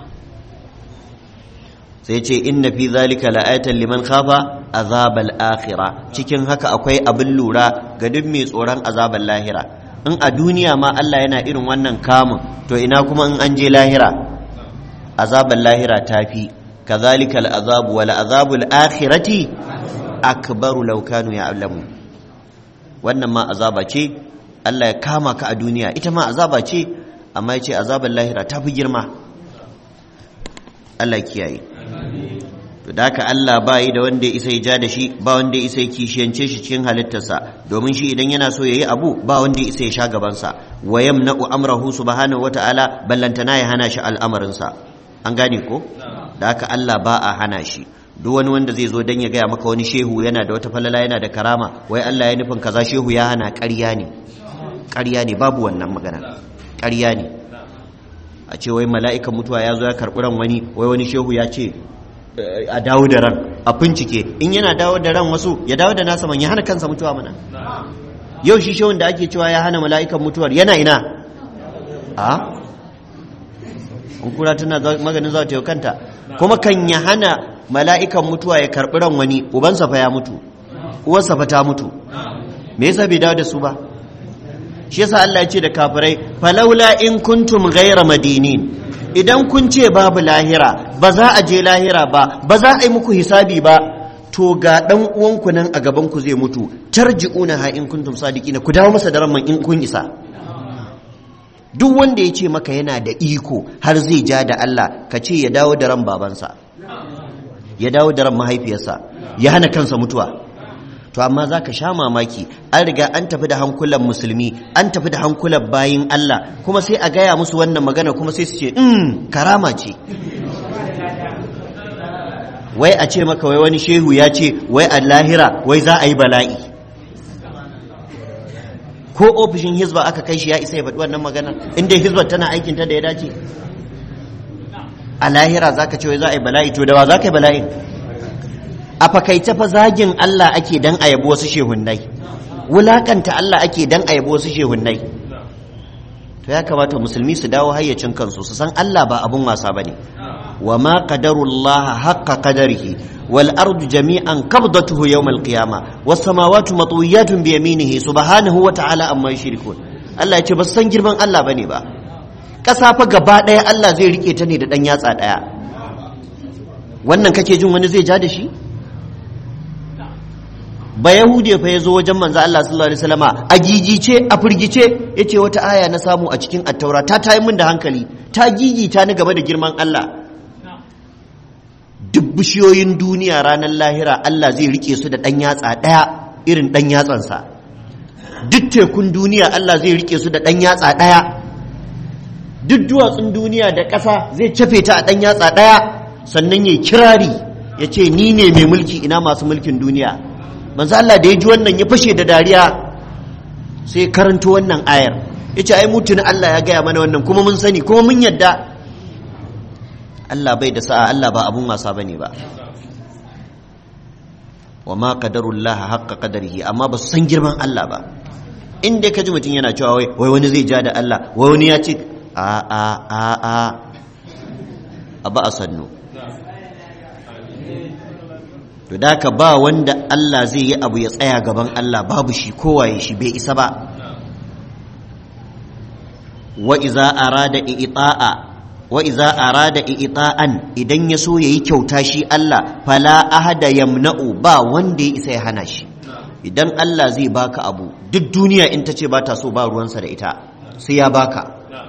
sai ce inna fi zalika la'ayatan liman khafa azabal akhirah cikin haka akwai abin lura ga duk mai tsoron azabal lahira in a duniya ma Allah yana irin wannan kamun to ina kuma in an je lahira azabal lahira tafi kazalika al'azabu wal azabul akhirati akbaru law kanu ya'lamu wannan ma azaba ce Allah ya kama ka a duniya ita ma azaba ce amma yace azabal lahira tafi girma Allah kiyaye to da haka Allah ba yi da wanda ya isa ya ja da shi ba wanda ya isa ya kishiyance shi cikin halittarsa domin shi idan yana so ya yi abu ba wanda ya isa ya sha gabansa wa yamna'u amrahu subhanahu wata'ala ballantana ya hana shi al'amarinsa an gane ko da haka Allah ba a hana shi duk wani wanda zai zo dan ya gaya maka wani shehu yana da wata falala yana da karama wai Allah ya nufin kaza shehu ya hana ƙarya ne ƙarya ne babu wannan magana ƙarya ne a ce wai mala'ikan mutuwa ya zo ya karɓi ran wani wai wani shehu ya ce a dawo da ran a bincike in yana dawo da ran wasu ya dawo da nasa man ya hana kansa mutuwa mana yau shi shehun da ake cewa ya hana mala'ikan mutuwar yana ina a in kura tana maganin za ta yi kanta kuma kan ya hana mala'ikan mutuwa ya karɓi ran wani ubansa fa ya mutu uwarsa fa ta mutu me yasa bai dawo da su ba shi yasa Allah ya ce da kafirai falaula in kuntum ghaira madinin idan kun ce babu lahira ba za a je lahira ba ba za a yi muku hisabi ba to ga dan uwanku nan a gaban ku zai mutu tarji'una ha in kuntum sadiqina ku dawo masa da ramman in kun isa duk wanda ya ce maka yana da iko har zai ja da Allah ka ce ya dawo da ran babansa ya dawo da ran mahaifiyarsa ya hana kansa mutuwa to amma za ka sha mamaki an riga an tafi da hankulan musulmi an tafi da hankulan bayin Allah kuma sai a gaya musu wannan magana kuma sai su ce mm karama ce wai a ce maka wai wani shehu ya ce wai a lahira wai za a yi bala'i ko ofishin hizba aka kai shi ya isa ya faɗi wannan magana inda hizba tana aikinta da ya dace a lahira za ka ce wai za a yi bala'i to da wa za ka yi bala'in a fakaice fa zagin Allah ake dan a yabo wasu shehunnai wulakanta Allah ake dan a yabo wasu shehunnai to ya kamata musulmi su dawo hayyacin kansu su san Allah ba abun wasa bane wa ma qadarullah haqqa qadarihi wal ardu jami'an qabdatuhu yawm al qiyamah was samawati matwiyatun bi yaminihi subhanahu wa ta'ala amma yushrikun Allah ya ce ba san girman Allah bane ba ƙasa fa gaba ɗaya Allah zai rike ta ne da ɗan yatsa ɗaya wannan kake jin wani zai ja da shi ba yahude fa ya zo wajen manzo Allah sallallahu alaihi wasallama a gigice a firgice yace wata aya na samu a cikin attaura ta tayi min da hankali ta gigita ni game da girman Allah duk bishiyoyin duniya ranar lahira Allah zai rike su da dan yatsa daya irin dan yatsansa duk tekun duniya Allah zai rike su da dan yatsa daya duk duwatsun duniya da ƙasa zai cafe ta a dan yatsa daya sannan yayi kirari yace ni ne mai mulki ina masu mulkin duniya manzo Allah da ya ji wannan ya fashe da dariya sai karanto wannan ayar yace ai mutun Allah ya gaya mana wannan kuma mun sani kuma mun yadda Allah bai da sa'a Allah ba abun wasa bane ba wa ma qadarullah haqqa qadarihi amma ba su san girman Allah ba in dai kaji mutum yana cewa wai wai wani zai ja da Allah wai wani ya ce a a a a a ba a sannu to da ka ba wanda Allah zai yi abu ya tsaya gaban Allah babu shi kowaye shi bai isa ba wa iza arada i'ta'a wa iza arada i'ta'an idan ya so yayi kyauta shi Allah fala ahada yamna'u ba wanda ya isa ya hana shi idan Allah zai baka abu duk duniya in ta ce ba ta so ba ruwansa da ita sai ya baka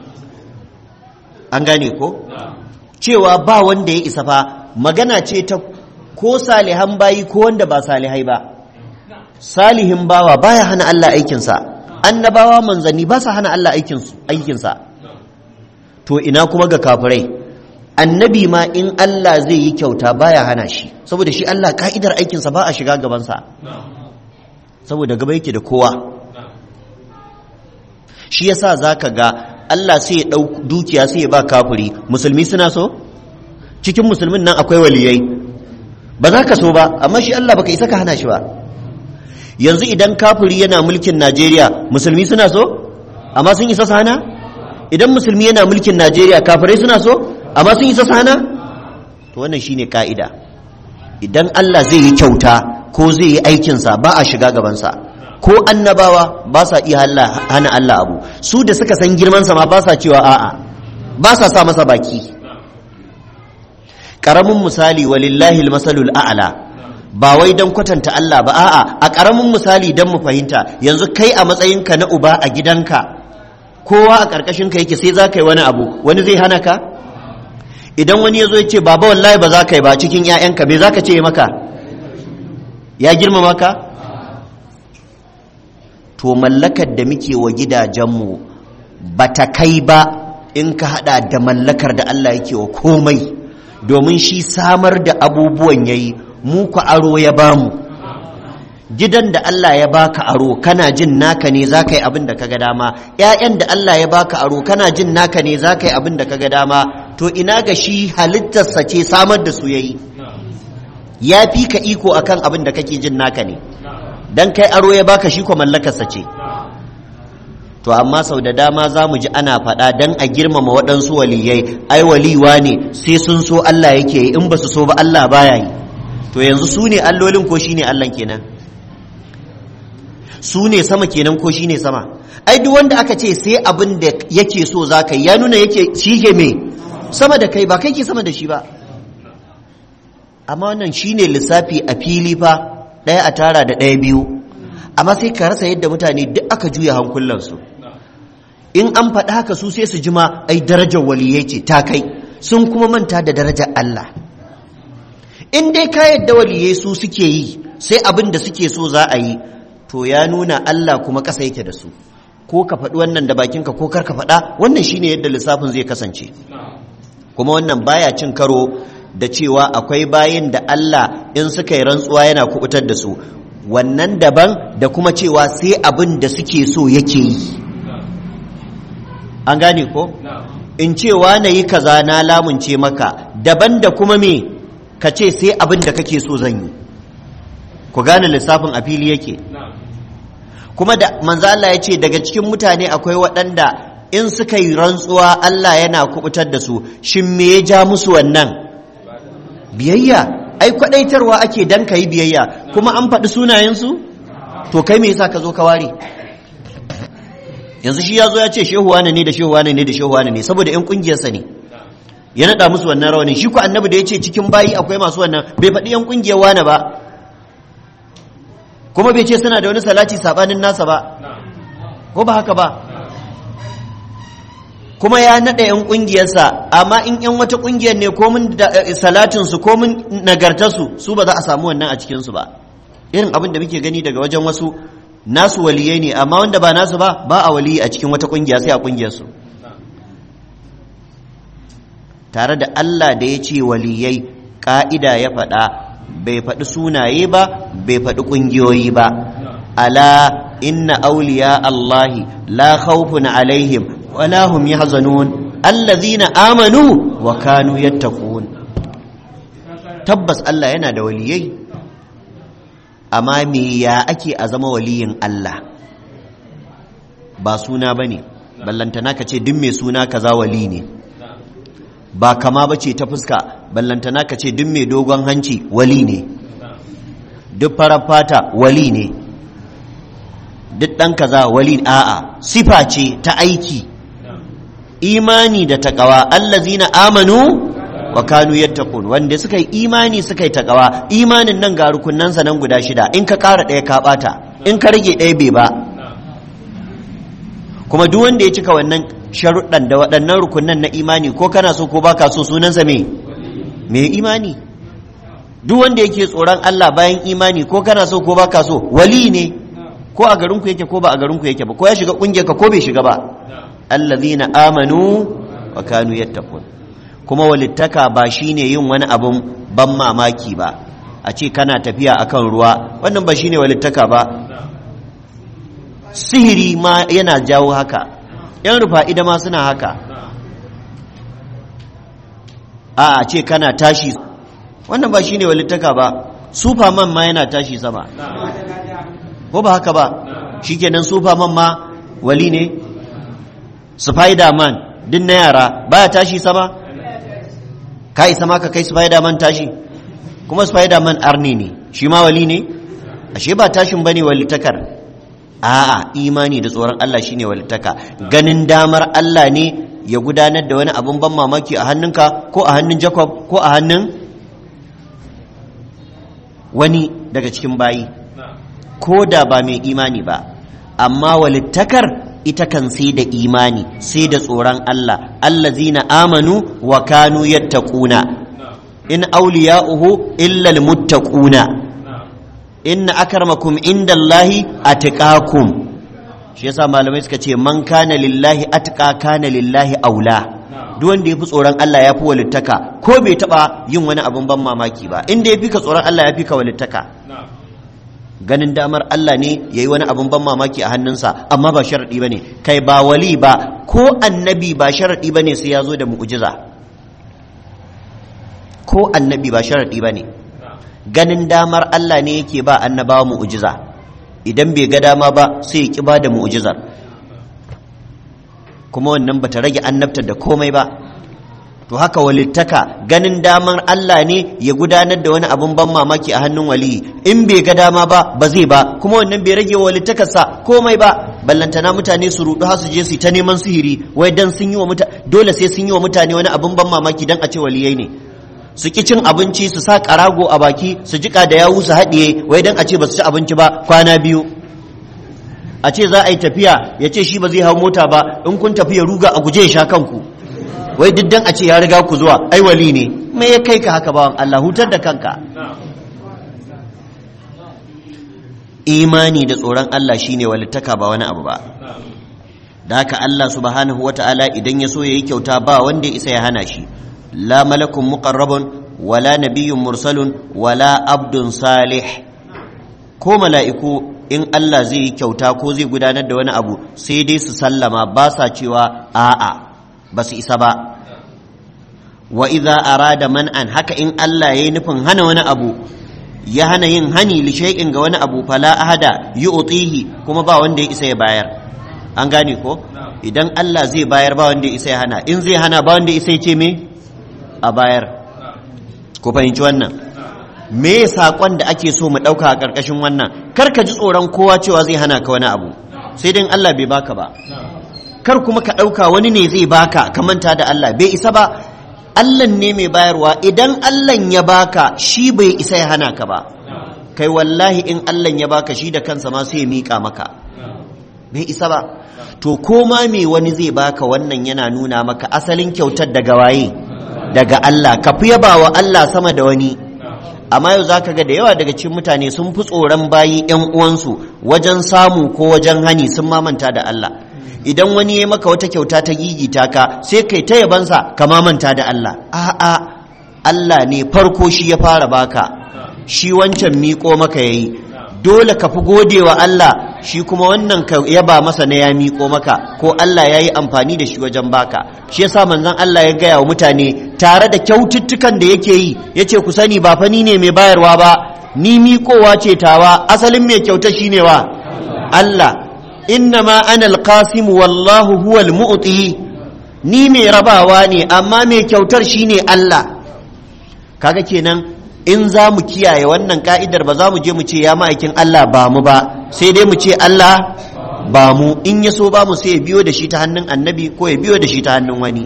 an gane ko cewa ba wanda ya isa fa magana ce ta ko salihan bayi ko wanda ba salihai ba salihin bawa baya hana Allah aikinsa annabawa manzanni ba sa hana Allah aikinsa to ina kuma ga kafirai annabi ma in Allah zai yi kyauta baya hana shi saboda shi Allah ka'idar aikinsa ba a shiga gabansa saboda gaba yake da kowa shi yasa zaka ga Allah sai ya ɗau dukiya sai ya ba kafiri musulmi suna so cikin musulmin nan akwai waliyai ba za ka so ba amma shi Allah baka isa ka hana shi ba yanzu idan kafiri yana mulkin Najeriya musulmi suna so amma sun isa su hana idan musulmi yana mulkin Najeriya kafirai suna so amma sun isa su hana to wannan shine ka'ida idan Allah zai yi kyauta ko zai yi aikinsa ba a shiga gabansa ko annabawa ba sa iya hana Allah abu su da suka san girmansa ma ba sa cewa a'a ba sa sa masa baki ƙaramin misali walillahi masalul a'la ba wai don kwatanta Allah ba a'a a ƙaramin misali don mu fahimta yanzu kai a matsayinka na uba a gidanka kowa a ƙarƙashin ka yake sai za ka yi wani abu wani zai hana ka idan wani ya zo ya ce baba wallahi ba za ka yi ba cikin 'ya'yanka me za ka ce maka ya girmama ka to mallakar da muke wa gidajenmu ba ta kai ba in ka hada da mallakar da Allah yake wa komai domin shi samar da abubuwan yayi mu ku aro ya bamu gidan da Allah ya baka aro kana jin naka ne za ka yi abin da kaga dama ‘ya'yan da Allah ya baka aro kana jin naka ne za ka yi abin da kaga dama to ina ga shi halittarsa ce samar da su yayi ya fi ka iko akan abin da kake jin naka ne dan kai aro ya baka shi ko mallakarsa ce to amma sau da dama za mu ji ana faɗa dan a girmama waɗansu waliyai ai waliwa ne sai sun so Allah yake yi in ba su so ba Allah baya yi to yanzu su ne allolin ko shine Allah kenan su ne sama kenan ko shine sama ai duk wanda aka ce sai abin da yake so za ka yi ya nuna yake shi ke me sama da kai ba kai ke sama da shi ba amma wannan shine lissafi a fili fa ɗaya a tara da ɗaya biyu amma sai ka rasa yadda mutane duk aka juya hankulansu in an faɗa haka su sai su jima ai darajar waliyai ce ta kai sun kuma manta da darajar Allah in dai ka yadda waliyai su suke yi sai abin da suke so za a yi to ya nuna Allah kuma ƙasa yake da su ko ka faɗi wannan da bakinka ko kar ka faɗa wannan shine yadda lissafin zai kasance kuma wannan baya cin karo da cewa akwai bayin da Allah in suka yi rantsuwa yana kubutar da su wannan daban da kuma cewa sai abin da suke so yake yi an gane ko in cewa na yi kaza na lamunce maka daban da kuma me ka ce sai abin da kake so zan yi ku gane lissafin a fili yake kuma da manzo Allah ya ce daga cikin mutane akwai waɗanda in suka yi rantsuwa Allah yana kubutar da su shin me ya ja musu wannan biyayya ai kwadaitarwa ake dan ka yi biyayya kuma an faɗi sunayensu to kai me yasa ka zo ka ware yanzu shi ya zo ya ce shehu wane ne da shehu wane ne da shehu wane ne saboda yan kungiyarsa ne ya naɗa musu wannan rawanin shi ko annabi da ya ce cikin bayi akwai masu wannan bai faɗi yan kungiyar wane ba kuma bai ce suna da wani salati sabanin nasa ba ko ba haka ba kuma ya naɗa 'yan ƙungiyarsa amma in 'yan wata ƙungiyar ne komin salatinsu komin nagartarsu su ba za a samu wannan a cikinsu ba irin abin da muke gani daga wajen wasu nasu waliyai ne amma wanda ba nasu ba ba a waliyi a cikin wata ƙungiya sai a ƙungiyarsu tare da Allah da ya ce waliyai ƙa'ida ya faɗa bai faɗi sunaye ba bai faɗi ƙungiyoyi ba ala inna auliya Allahi la khawfun alaihim ولا هم يحزنون الذين آمنوا وكانوا يتقون tabbas Allah yana da waliyai amma me ya ake a zama waliyin Allah ba suna ba ne ballantana ka ce duk mai suna kaza wali ne ba kama ba ce ta fuska ballantana ka ce duk mai dogon hanci wali ne duk farar fata wali ne duk ɗan kaza wali a'a sifa ce ta aiki imani da takawa allazina amanu wa kanu yattaqun wanda suka yi imani suka yi takawa imanin nan ga rukunnansa nan guda shida in ka ƙara ɗaya ka ɓata in ka rage ɗaya bai ba kuma duk wanda ya cika wannan sharuɗan da waɗannan rukunnan na imani ko kana so ko baka so sunansa me me imani duk wanda yake tsoron Allah bayan imani ko kana so ko baka so wali ne ko a garinku yake ko ba a garinku yake ba ko ya shiga kungiyar ka ko bai shiga ba allazina amanu wa kanu yattaqun kuma walittaka ba shine yin wani abun ban mamaki ba a ce kana tafiya akan ruwa wannan ba shine walittaka ba sihiri ma yana jawo haka yan rufa ida ma suna haka a ce kana tashi wannan ba shine walittaka ba superman ma yana tashi sama ko ba haka ba shikenan superman ma wali ne spider-man din na yara baya tashi sama ka isa ma ka kai spider-man tashi kuma spider-man arni ne shi ma wali ne ashe ba tashin bane walitakar a'a imani da tsoron Allah shine walitaka ganin damar Allah ne ya gudanar da wani abun ban mamaki a hannunka ko a hannun Jacob ko a hannun wani daga cikin bayi ko da ba mai imani ba amma walittakar ita kan sai da imani sai da tsoron Allah allazina amanu wa kanu yattaquna in awliya'uhu illa almuttaquna inna akramakum indallahi atqakum shi yasa malamai suka ce man kana lillahi atqa kana lillahi aula duk wanda yafi tsoron Allah yafi walittaka ko bai taba yin wani abun ban mamaki ba inda yafi ka tsoron Allah yafi ka walittaka ganin damar Allah ne yayi wani abun ban mamaki a hannunsa amma ba sharadi bane kai ba wali ba ko annabi ba sharadi bane sai ya zo da mu'jiza ko annabi ba sharadi bane ganin damar Allah ne yake ba annabawa mu'jiza idan bai ga dama ba sai ya ki ba da mu'jizar kuma wannan bata rage annabtar da komai ba to haka walittaka ganin damar Allah ne ya gudanar da wani abun ban mamaki a hannun waliyi in bai ga dama ba ba zai ba kuma wannan bai rage walittakarsa komai ba ballantana mutane su rudu har su je su ta neman sihiri wai dan sun yi wa mutane dole sai sun yi wa mutane wani abun ban mamaki dan a ce waliyai ne su ki cin abinci su sa karago a baki su jika da yawu su haɗiye wai dan a ce ba su ci abinci ba kwana biyu a ce za a yi tafiya ya ce shi ba zai hau mota ba in kun tafi ya ruga a guje ya sha kanku wai diddan a ce ya riga ku zuwa ai wali ne me ya kai ka haka bawan Allah hutar da kanka imani da tsoron Allah shine walittaka ba wani abu ba da haka Allah subhanahu wata'ala idan ya so ya yi kyauta ba wanda ya isa ya hana shi la malakun muqarrabun wala nabiyyun mursalun wala abdun salih ko mala'iku in Allah zai yi kyauta ko zai gudanar da wani abu sai dai su sallama ba sa cewa a'a ba su isa ba wa idza arada man'an haka in Allah yayi nufin hana wani abu ya hana yin hani li shay'in ga wani abu fala ahada yu'tihi kuma ba wanda ya isa ya bayar an gane ko idan Allah zai bayar ba wanda ya isa ya hana in zai hana ba wanda ya isa ya ce me a bayar ku fahimci wannan me saƙon da ake so mu ɗauka a ƙarƙashin wannan kar ka ji tsoron kowa cewa zai hana ka wani abu sai dai Allah bai baka ba kar kuma ka ɗauka wani ne zai baka ka manta da Allah bai isa ba Allah ne mai bayarwa idan Allah ya baka shi bai isa ya hana ka ba kai wallahi in Allah ya baka shi da kansa ma sai ya miƙa maka bai isa ba to koma me wani zai baka wannan yana nuna maka asalin kyautar daga waye daga Allah ka fi yaba wa Allah sama da wani amma yau zaka ga da yawa daga cikin mutane sun fi tsoron bayi yan uwansu wajen samu ko wajen hani sun mamanta da Allah idan wani ya maka wata kyauta ta gigita ka sai kai ta yabansa ka mamanta da Allah a'a Allah ne farko shi ya fara baka shi wancan miƙo maka yayi dole ka fi gode wa Allah shi kuma wannan ka yaba masa na ya miƙo maka ko Allah ya yi amfani da shi wajen baka shi yasa manzon Allah ya gaya wa mutane tare da kyaututtukan da yake yi ya ce ku sani ba fa ni ne mai bayarwa ba ni miƙowa ce tawa asalin mai kyauta shi ne wa Allah innama ana alqasim wallahu huwal mu'ti ni mai rabawa ne amma mai kyautar shine Allah kaga kenan in za mu kiyaye wannan ka'idar ba za mu je mu ce ya ma'aikin Allah ba mu ba sai dai mu ce Allah ba mu in ya so ba mu sai ya biyo da shi ta hannun annabi ko ya biyo da shi ta hannun wani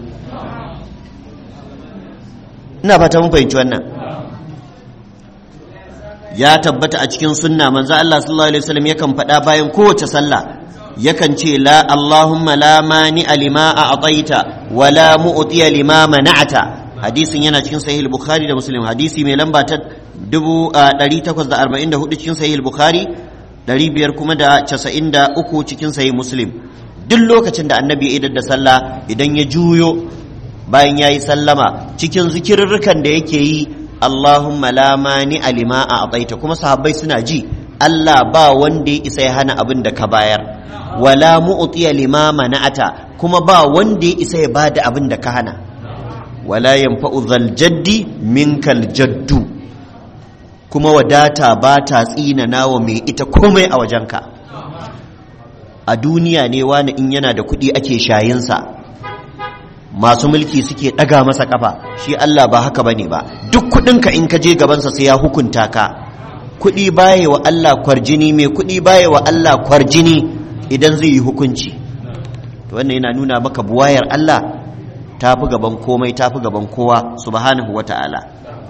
ina fata mun fahimci wannan ya tabbata a cikin sunna manzo Allah sallallahu alaihi wasallam yakan faɗa bayan kowace sallah yakan ce la Allahumma la mani lima a'taita wa la mu'tiya lima mana'ata hadisin yana cikin sahih bukhari da muslim hadisi mai lamba ta 844 cikin sahih bukhari 500 kuma da 93 cikin sahih muslim duk lokacin da annabi ya idar da sallah idan ya juyo bayan ya yi sallama cikin zikirarrukan da yake yi Allahumma la mani alima a ataita kuma sahabbai suna ji Allah ba wanda ya isa ya hana abin da ka bayar wala mu'tiya lima mana'ata kuma ba wanda ya isa ya bada abin da ka hana wala yanfa'u zal jaddi minkal jaddu kuma wadata ba ta tsina nawa mai ita komai a wajenka a duniya ne wani in yana da kuɗi ake shayinsa masu mulki suke ɗaga masa ƙafa shi Allah ba haka bane ba duk kuɗinka in ka je gabansa sai ya hukunta ka kuɗi baya wa Allah kwarjini mai kuɗi baya wa Allah kwarjini idan zai yi hukunci to wannan yana nuna maka buwayar Allah ta fi gaban komai ta fi gaban kowa subhanahu wa ta'ala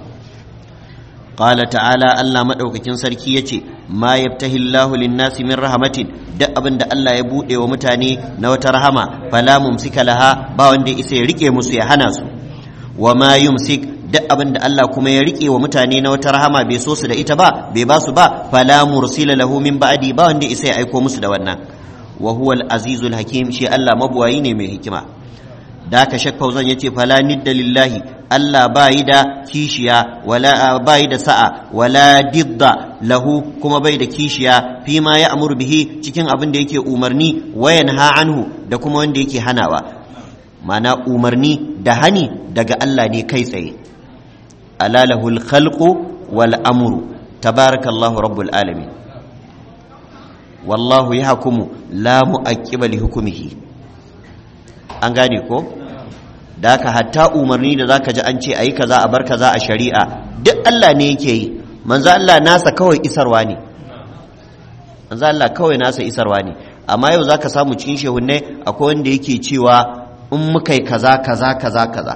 qala ta'ala Allah madaukakin sarki yace ma yaftahi Allahu lin-nasi min rahmatin duk abin da Allah ya bude wa mutane na wata rahama fala mumsika laha ba wanda isa ya rike musu ya hana su wa ma yumsik duk abin da Allah kuma ya rike wa mutane na wata rahama bai so su da ita ba bai ba su ba fala mursila lahu min ba'di ba wanda isa ya aiko musu da wannan wa huwa al-azizul hakim shi Allah mabuwayi ne mai hikima da ka shak fauzan yace fala nidda lillahi Allah bayi da kishiya wala bayi da sa'a wala didda lahu kuma bai da kishiya fi ma ya amur bihi cikin abin da yake umarni wayan ha anhu da kuma wanda yake hanawa mana umarni da hani daga Allah ne kai tsaye ala lahul khalqu wal amru tabarakallahu rabbul alamin wallahu yahkumu la mu'aqqiba li hukmihi an gane ko da haka hatta umarni da zaka ji an ce ayi kaza a bar kaza a shari'a duk Allah ne yake yi manzo Allah nasa kawai isarwa ne manzo Allah kawai nasa isarwa ne amma yau zaka samu cikin shehunne akwai wanda yake cewa in muka yi kaza kaza kaza kaza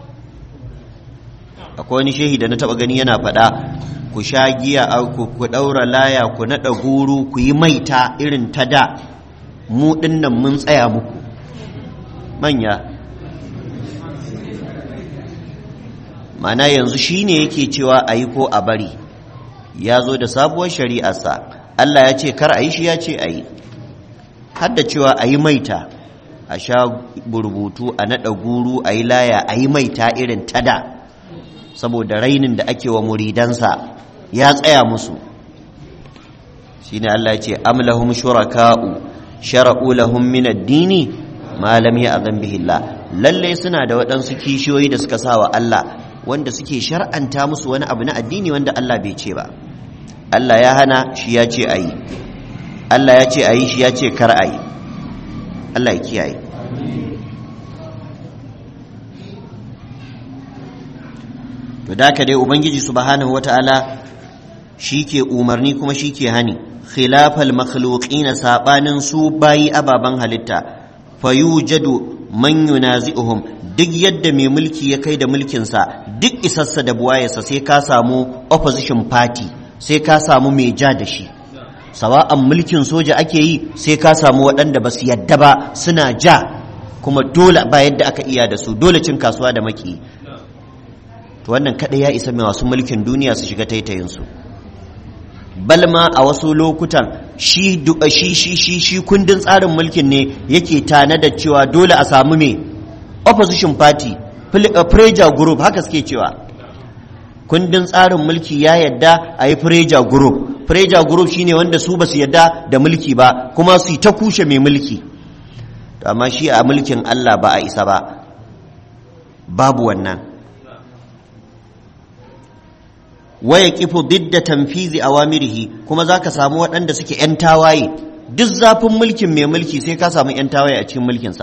akwai wani shehi da na taba gani yana faɗa ku sha giya ku ku daura laya ku naɗa guru ku yi maita irin ta da mu dinnan mun tsaya muku manya mana yanzu shi ne yake cewa a yi ko a bari ya zo da sabuwar shari'arsa Allah ya ce kar a yi shi ya ce a yi hadda cewa a yi maita a sha burbutu a naɗa guru a yi laya a yi maita irin tada saboda rainin da ake wa muridansa ya tsaya musu shi ne Allah ya ce amlahum shuraka'u shara'u lahum min ad-dini ma lam ya'zan bihi Allah lalle suna da waɗansu kishiyoyi da suka sa wa Allah wanda suke shar'anta musu wani abu na addini wanda Allah bai ce ba Allah ya hana shi ya ce ayi Allah ya ce ayi shi ya ce kar ayi Allah ya kiyaye to da ka dai ubangiji subhanahu wata'ala shi ke umarni kuma shi ke hani khilafal makhluqina sabanin su bayi ababan halitta fayujadu man yunazi'uhum duk yadda mai mulki ya kai da mulkinsa duk isassa da buwayarsa sai ka samu opposition party sai ka samu mai ja da shi sawa'an mulkin soja ake yi sai ka samu waɗanda ba su yadda ba suna ja kuma dole ba yadda aka iya da su dole cin kasuwa da maki to wannan kaɗai ya isa mai wasu mulkin duniya su shiga taitayinsu balma a wasu lokutan shi shi shi shi shi kundin tsarin mulkin ne yake tana da cewa dole a samu me opposition party pressure group haka suke cewa kundin tsarin mulki ya yadda a yi pressure group pressure group shine wanda su ba su yadda da mulki ba kuma su ta kushe mai mulki amma shi a mulkin Allah ba a isa ba babu wannan waya kifu didda tanfizi awamirihi kuma zaka samu waɗanda suke ‘yan tawaye duk zafin mulkin mai mulki sai ka samu ‘yan tawaye a cikin mulkinsa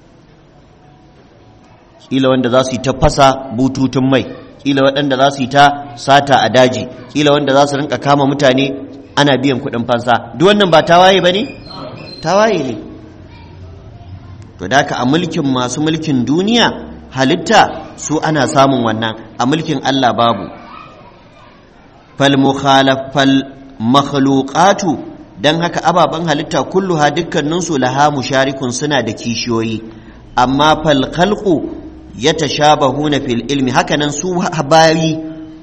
ƙila wanda za su yi ta fasa bututun mai ƙila waɗanda za su yi ta sata a daji ƙila wanda za su rinka kama mutane ana biyan kuɗin fansa duk wannan ba tawaye ba ne tawaye ne to da a mulkin masu mulkin duniya halitta su ana samun wannan a mulkin Allah babu falmakhluqatu dan haka ababen halitta kulluha dukkaninsu laha musharikun suna da kishiyoyi amma fal khalqu yatashabahuna fil ilmi hakanan su bayi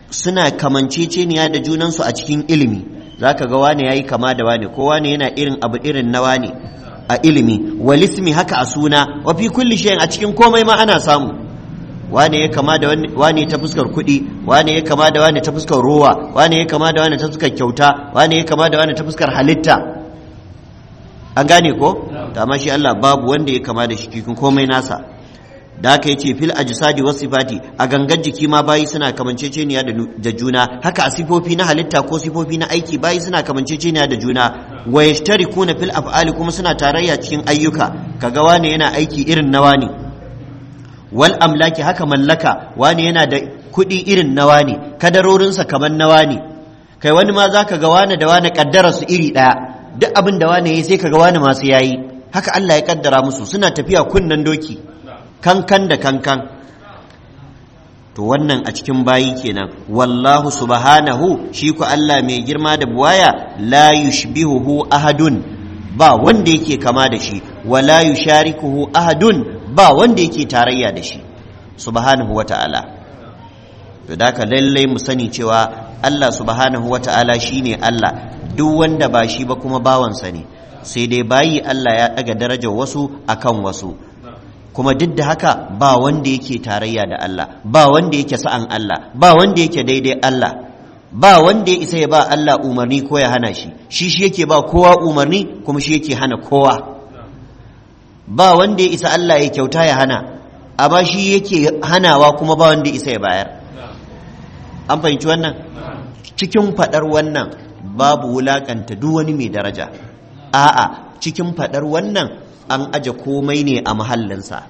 suna kamanceceniya da junansu a cikin ilimi zaka ga wane yayi kama da wane ko wane yana irin abu irin na wane a ilimi walismi haka a suna wa fi kulli shay'in a cikin komai ma ana samu wane ya kama da wane ta fuskar kuɗi wane ya kama da wane ta fuskar rowa wane ya kama da wane ta fuskar kyauta wane ya kama da wane ta fuskar halitta an gane ko ta amma shi Allah babu wanda ya kama da shi cikin komai nasa da aka yace fil ajsadi was sifati a gangan jiki ma bayi suna kamanceceniya da juna haka a sifofi na halitta ko sifofi na aiki bayi suna kamanceceniya da juna wa yashtarikuna fil af'ali kuma suna tarayya cikin ayyuka kaga wane yana aiki irin na wani wal amlaki haka mallaka wani yana da kuɗi irin na wani kadarorinsa kamar na wani kai wani ma zaka ga wani da wani kaddara su iri ɗaya duk abin da wani yayi sai kaga wani masu yayi haka Allah ya kaddara musu suna tafiya kunnan doki kankan da kankan to wannan a cikin bayi kenan wallahu subhanahu shi ku Allah mai girma da buwaya la yushbihuhu ahadun ba wanda yake kama da shi wala yusharikuhu ahadun ba wanda yake tarayya da shi subhanahu wata'ala to da ka lallai mu sani cewa Allah subhanahu wata'ala shine Allah duk wanda ba shi ba kuma bawansa ne sai dai bayi Allah ya daga darajar wasu akan wasu kuma duk da haka ba wanda yake tarayya da Allah ba wanda yake sa'an Allah ba wanda yake daidai Allah ba wanda ya isa ya ba Allah umarni ko ya hana shi shi shi yake ba kowa umarni kuma shi yake hana kowa ba wanda ya isa Allah ya kyauta ya hana amma shi yake hanawa kuma ba wanda ya isa ya bayar an fahimci wannan cikin faɗar wannan babu wulakanta duk wani mai daraja a'a cikin faɗar wannan an aje komai ne a mahallinsa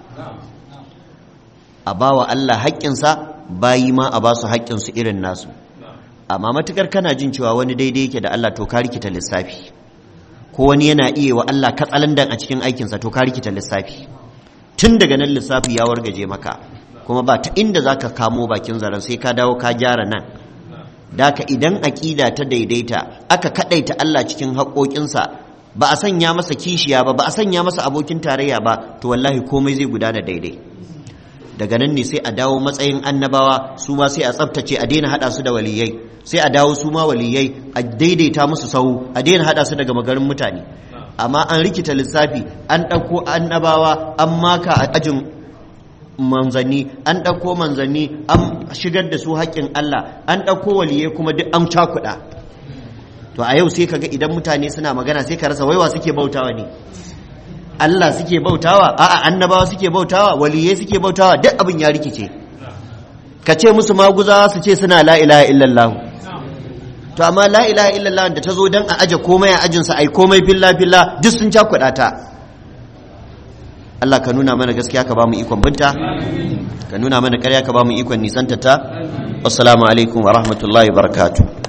a ba wa Allah haƙƙinsa bayi ma a ba su haƙƙinsu irin nasu amma matukar kana jin cewa wani daidai yake da Allah to ka rikita lissafi ko wani yana iya wa Allah katsalandan a cikin aikinsa to ka rikita lissafi tun daga nan lissafi ya wargaje maka kuma ba ta inda za ka kamo bakin zaren sai ka dawo ka gyara nan daka idan aƙida ta daidaita aka kaɗaita Allah cikin haƙoƙinsa ba a sanya masa kishiya ba ba a sanya masa abokin tarayya ba to wallahi komai zai gudana daidai daga nan ne sai a dawo matsayin annabawa su ma sai a tsaftace a daina haɗa su da waliyai sai a dawo su ma waliyai a daidaita musu sahu a daina haɗa su daga magarin mutane amma an rikita lissafi an ɗauko annabawa an maka a ajin manzanni an ɗauko manzanni an shigar da su haƙƙin Allah an ɗauko waliyai kuma duk an cakuɗa to a yau sai kaga idan mutane suna magana sai ka rasa waiwa suke bautawa ne Allah suke bautawa a'a annabawa suke bautawa waliyai suke bautawa duk abin ya rikice ka ce musu maguza su ce suna la ilaha illallah to amma la ilaha illallah da ta zo dan a aje komai a ajin sa ai komai filla filla duk sun cakuɗa ta Allah ka nuna mana gaskiya ka ba mu ikon binta ka nuna mana ƙarya ka ba mu ikon nisanta ta assalamu alaikum wa rahmatullahi wa barakatuh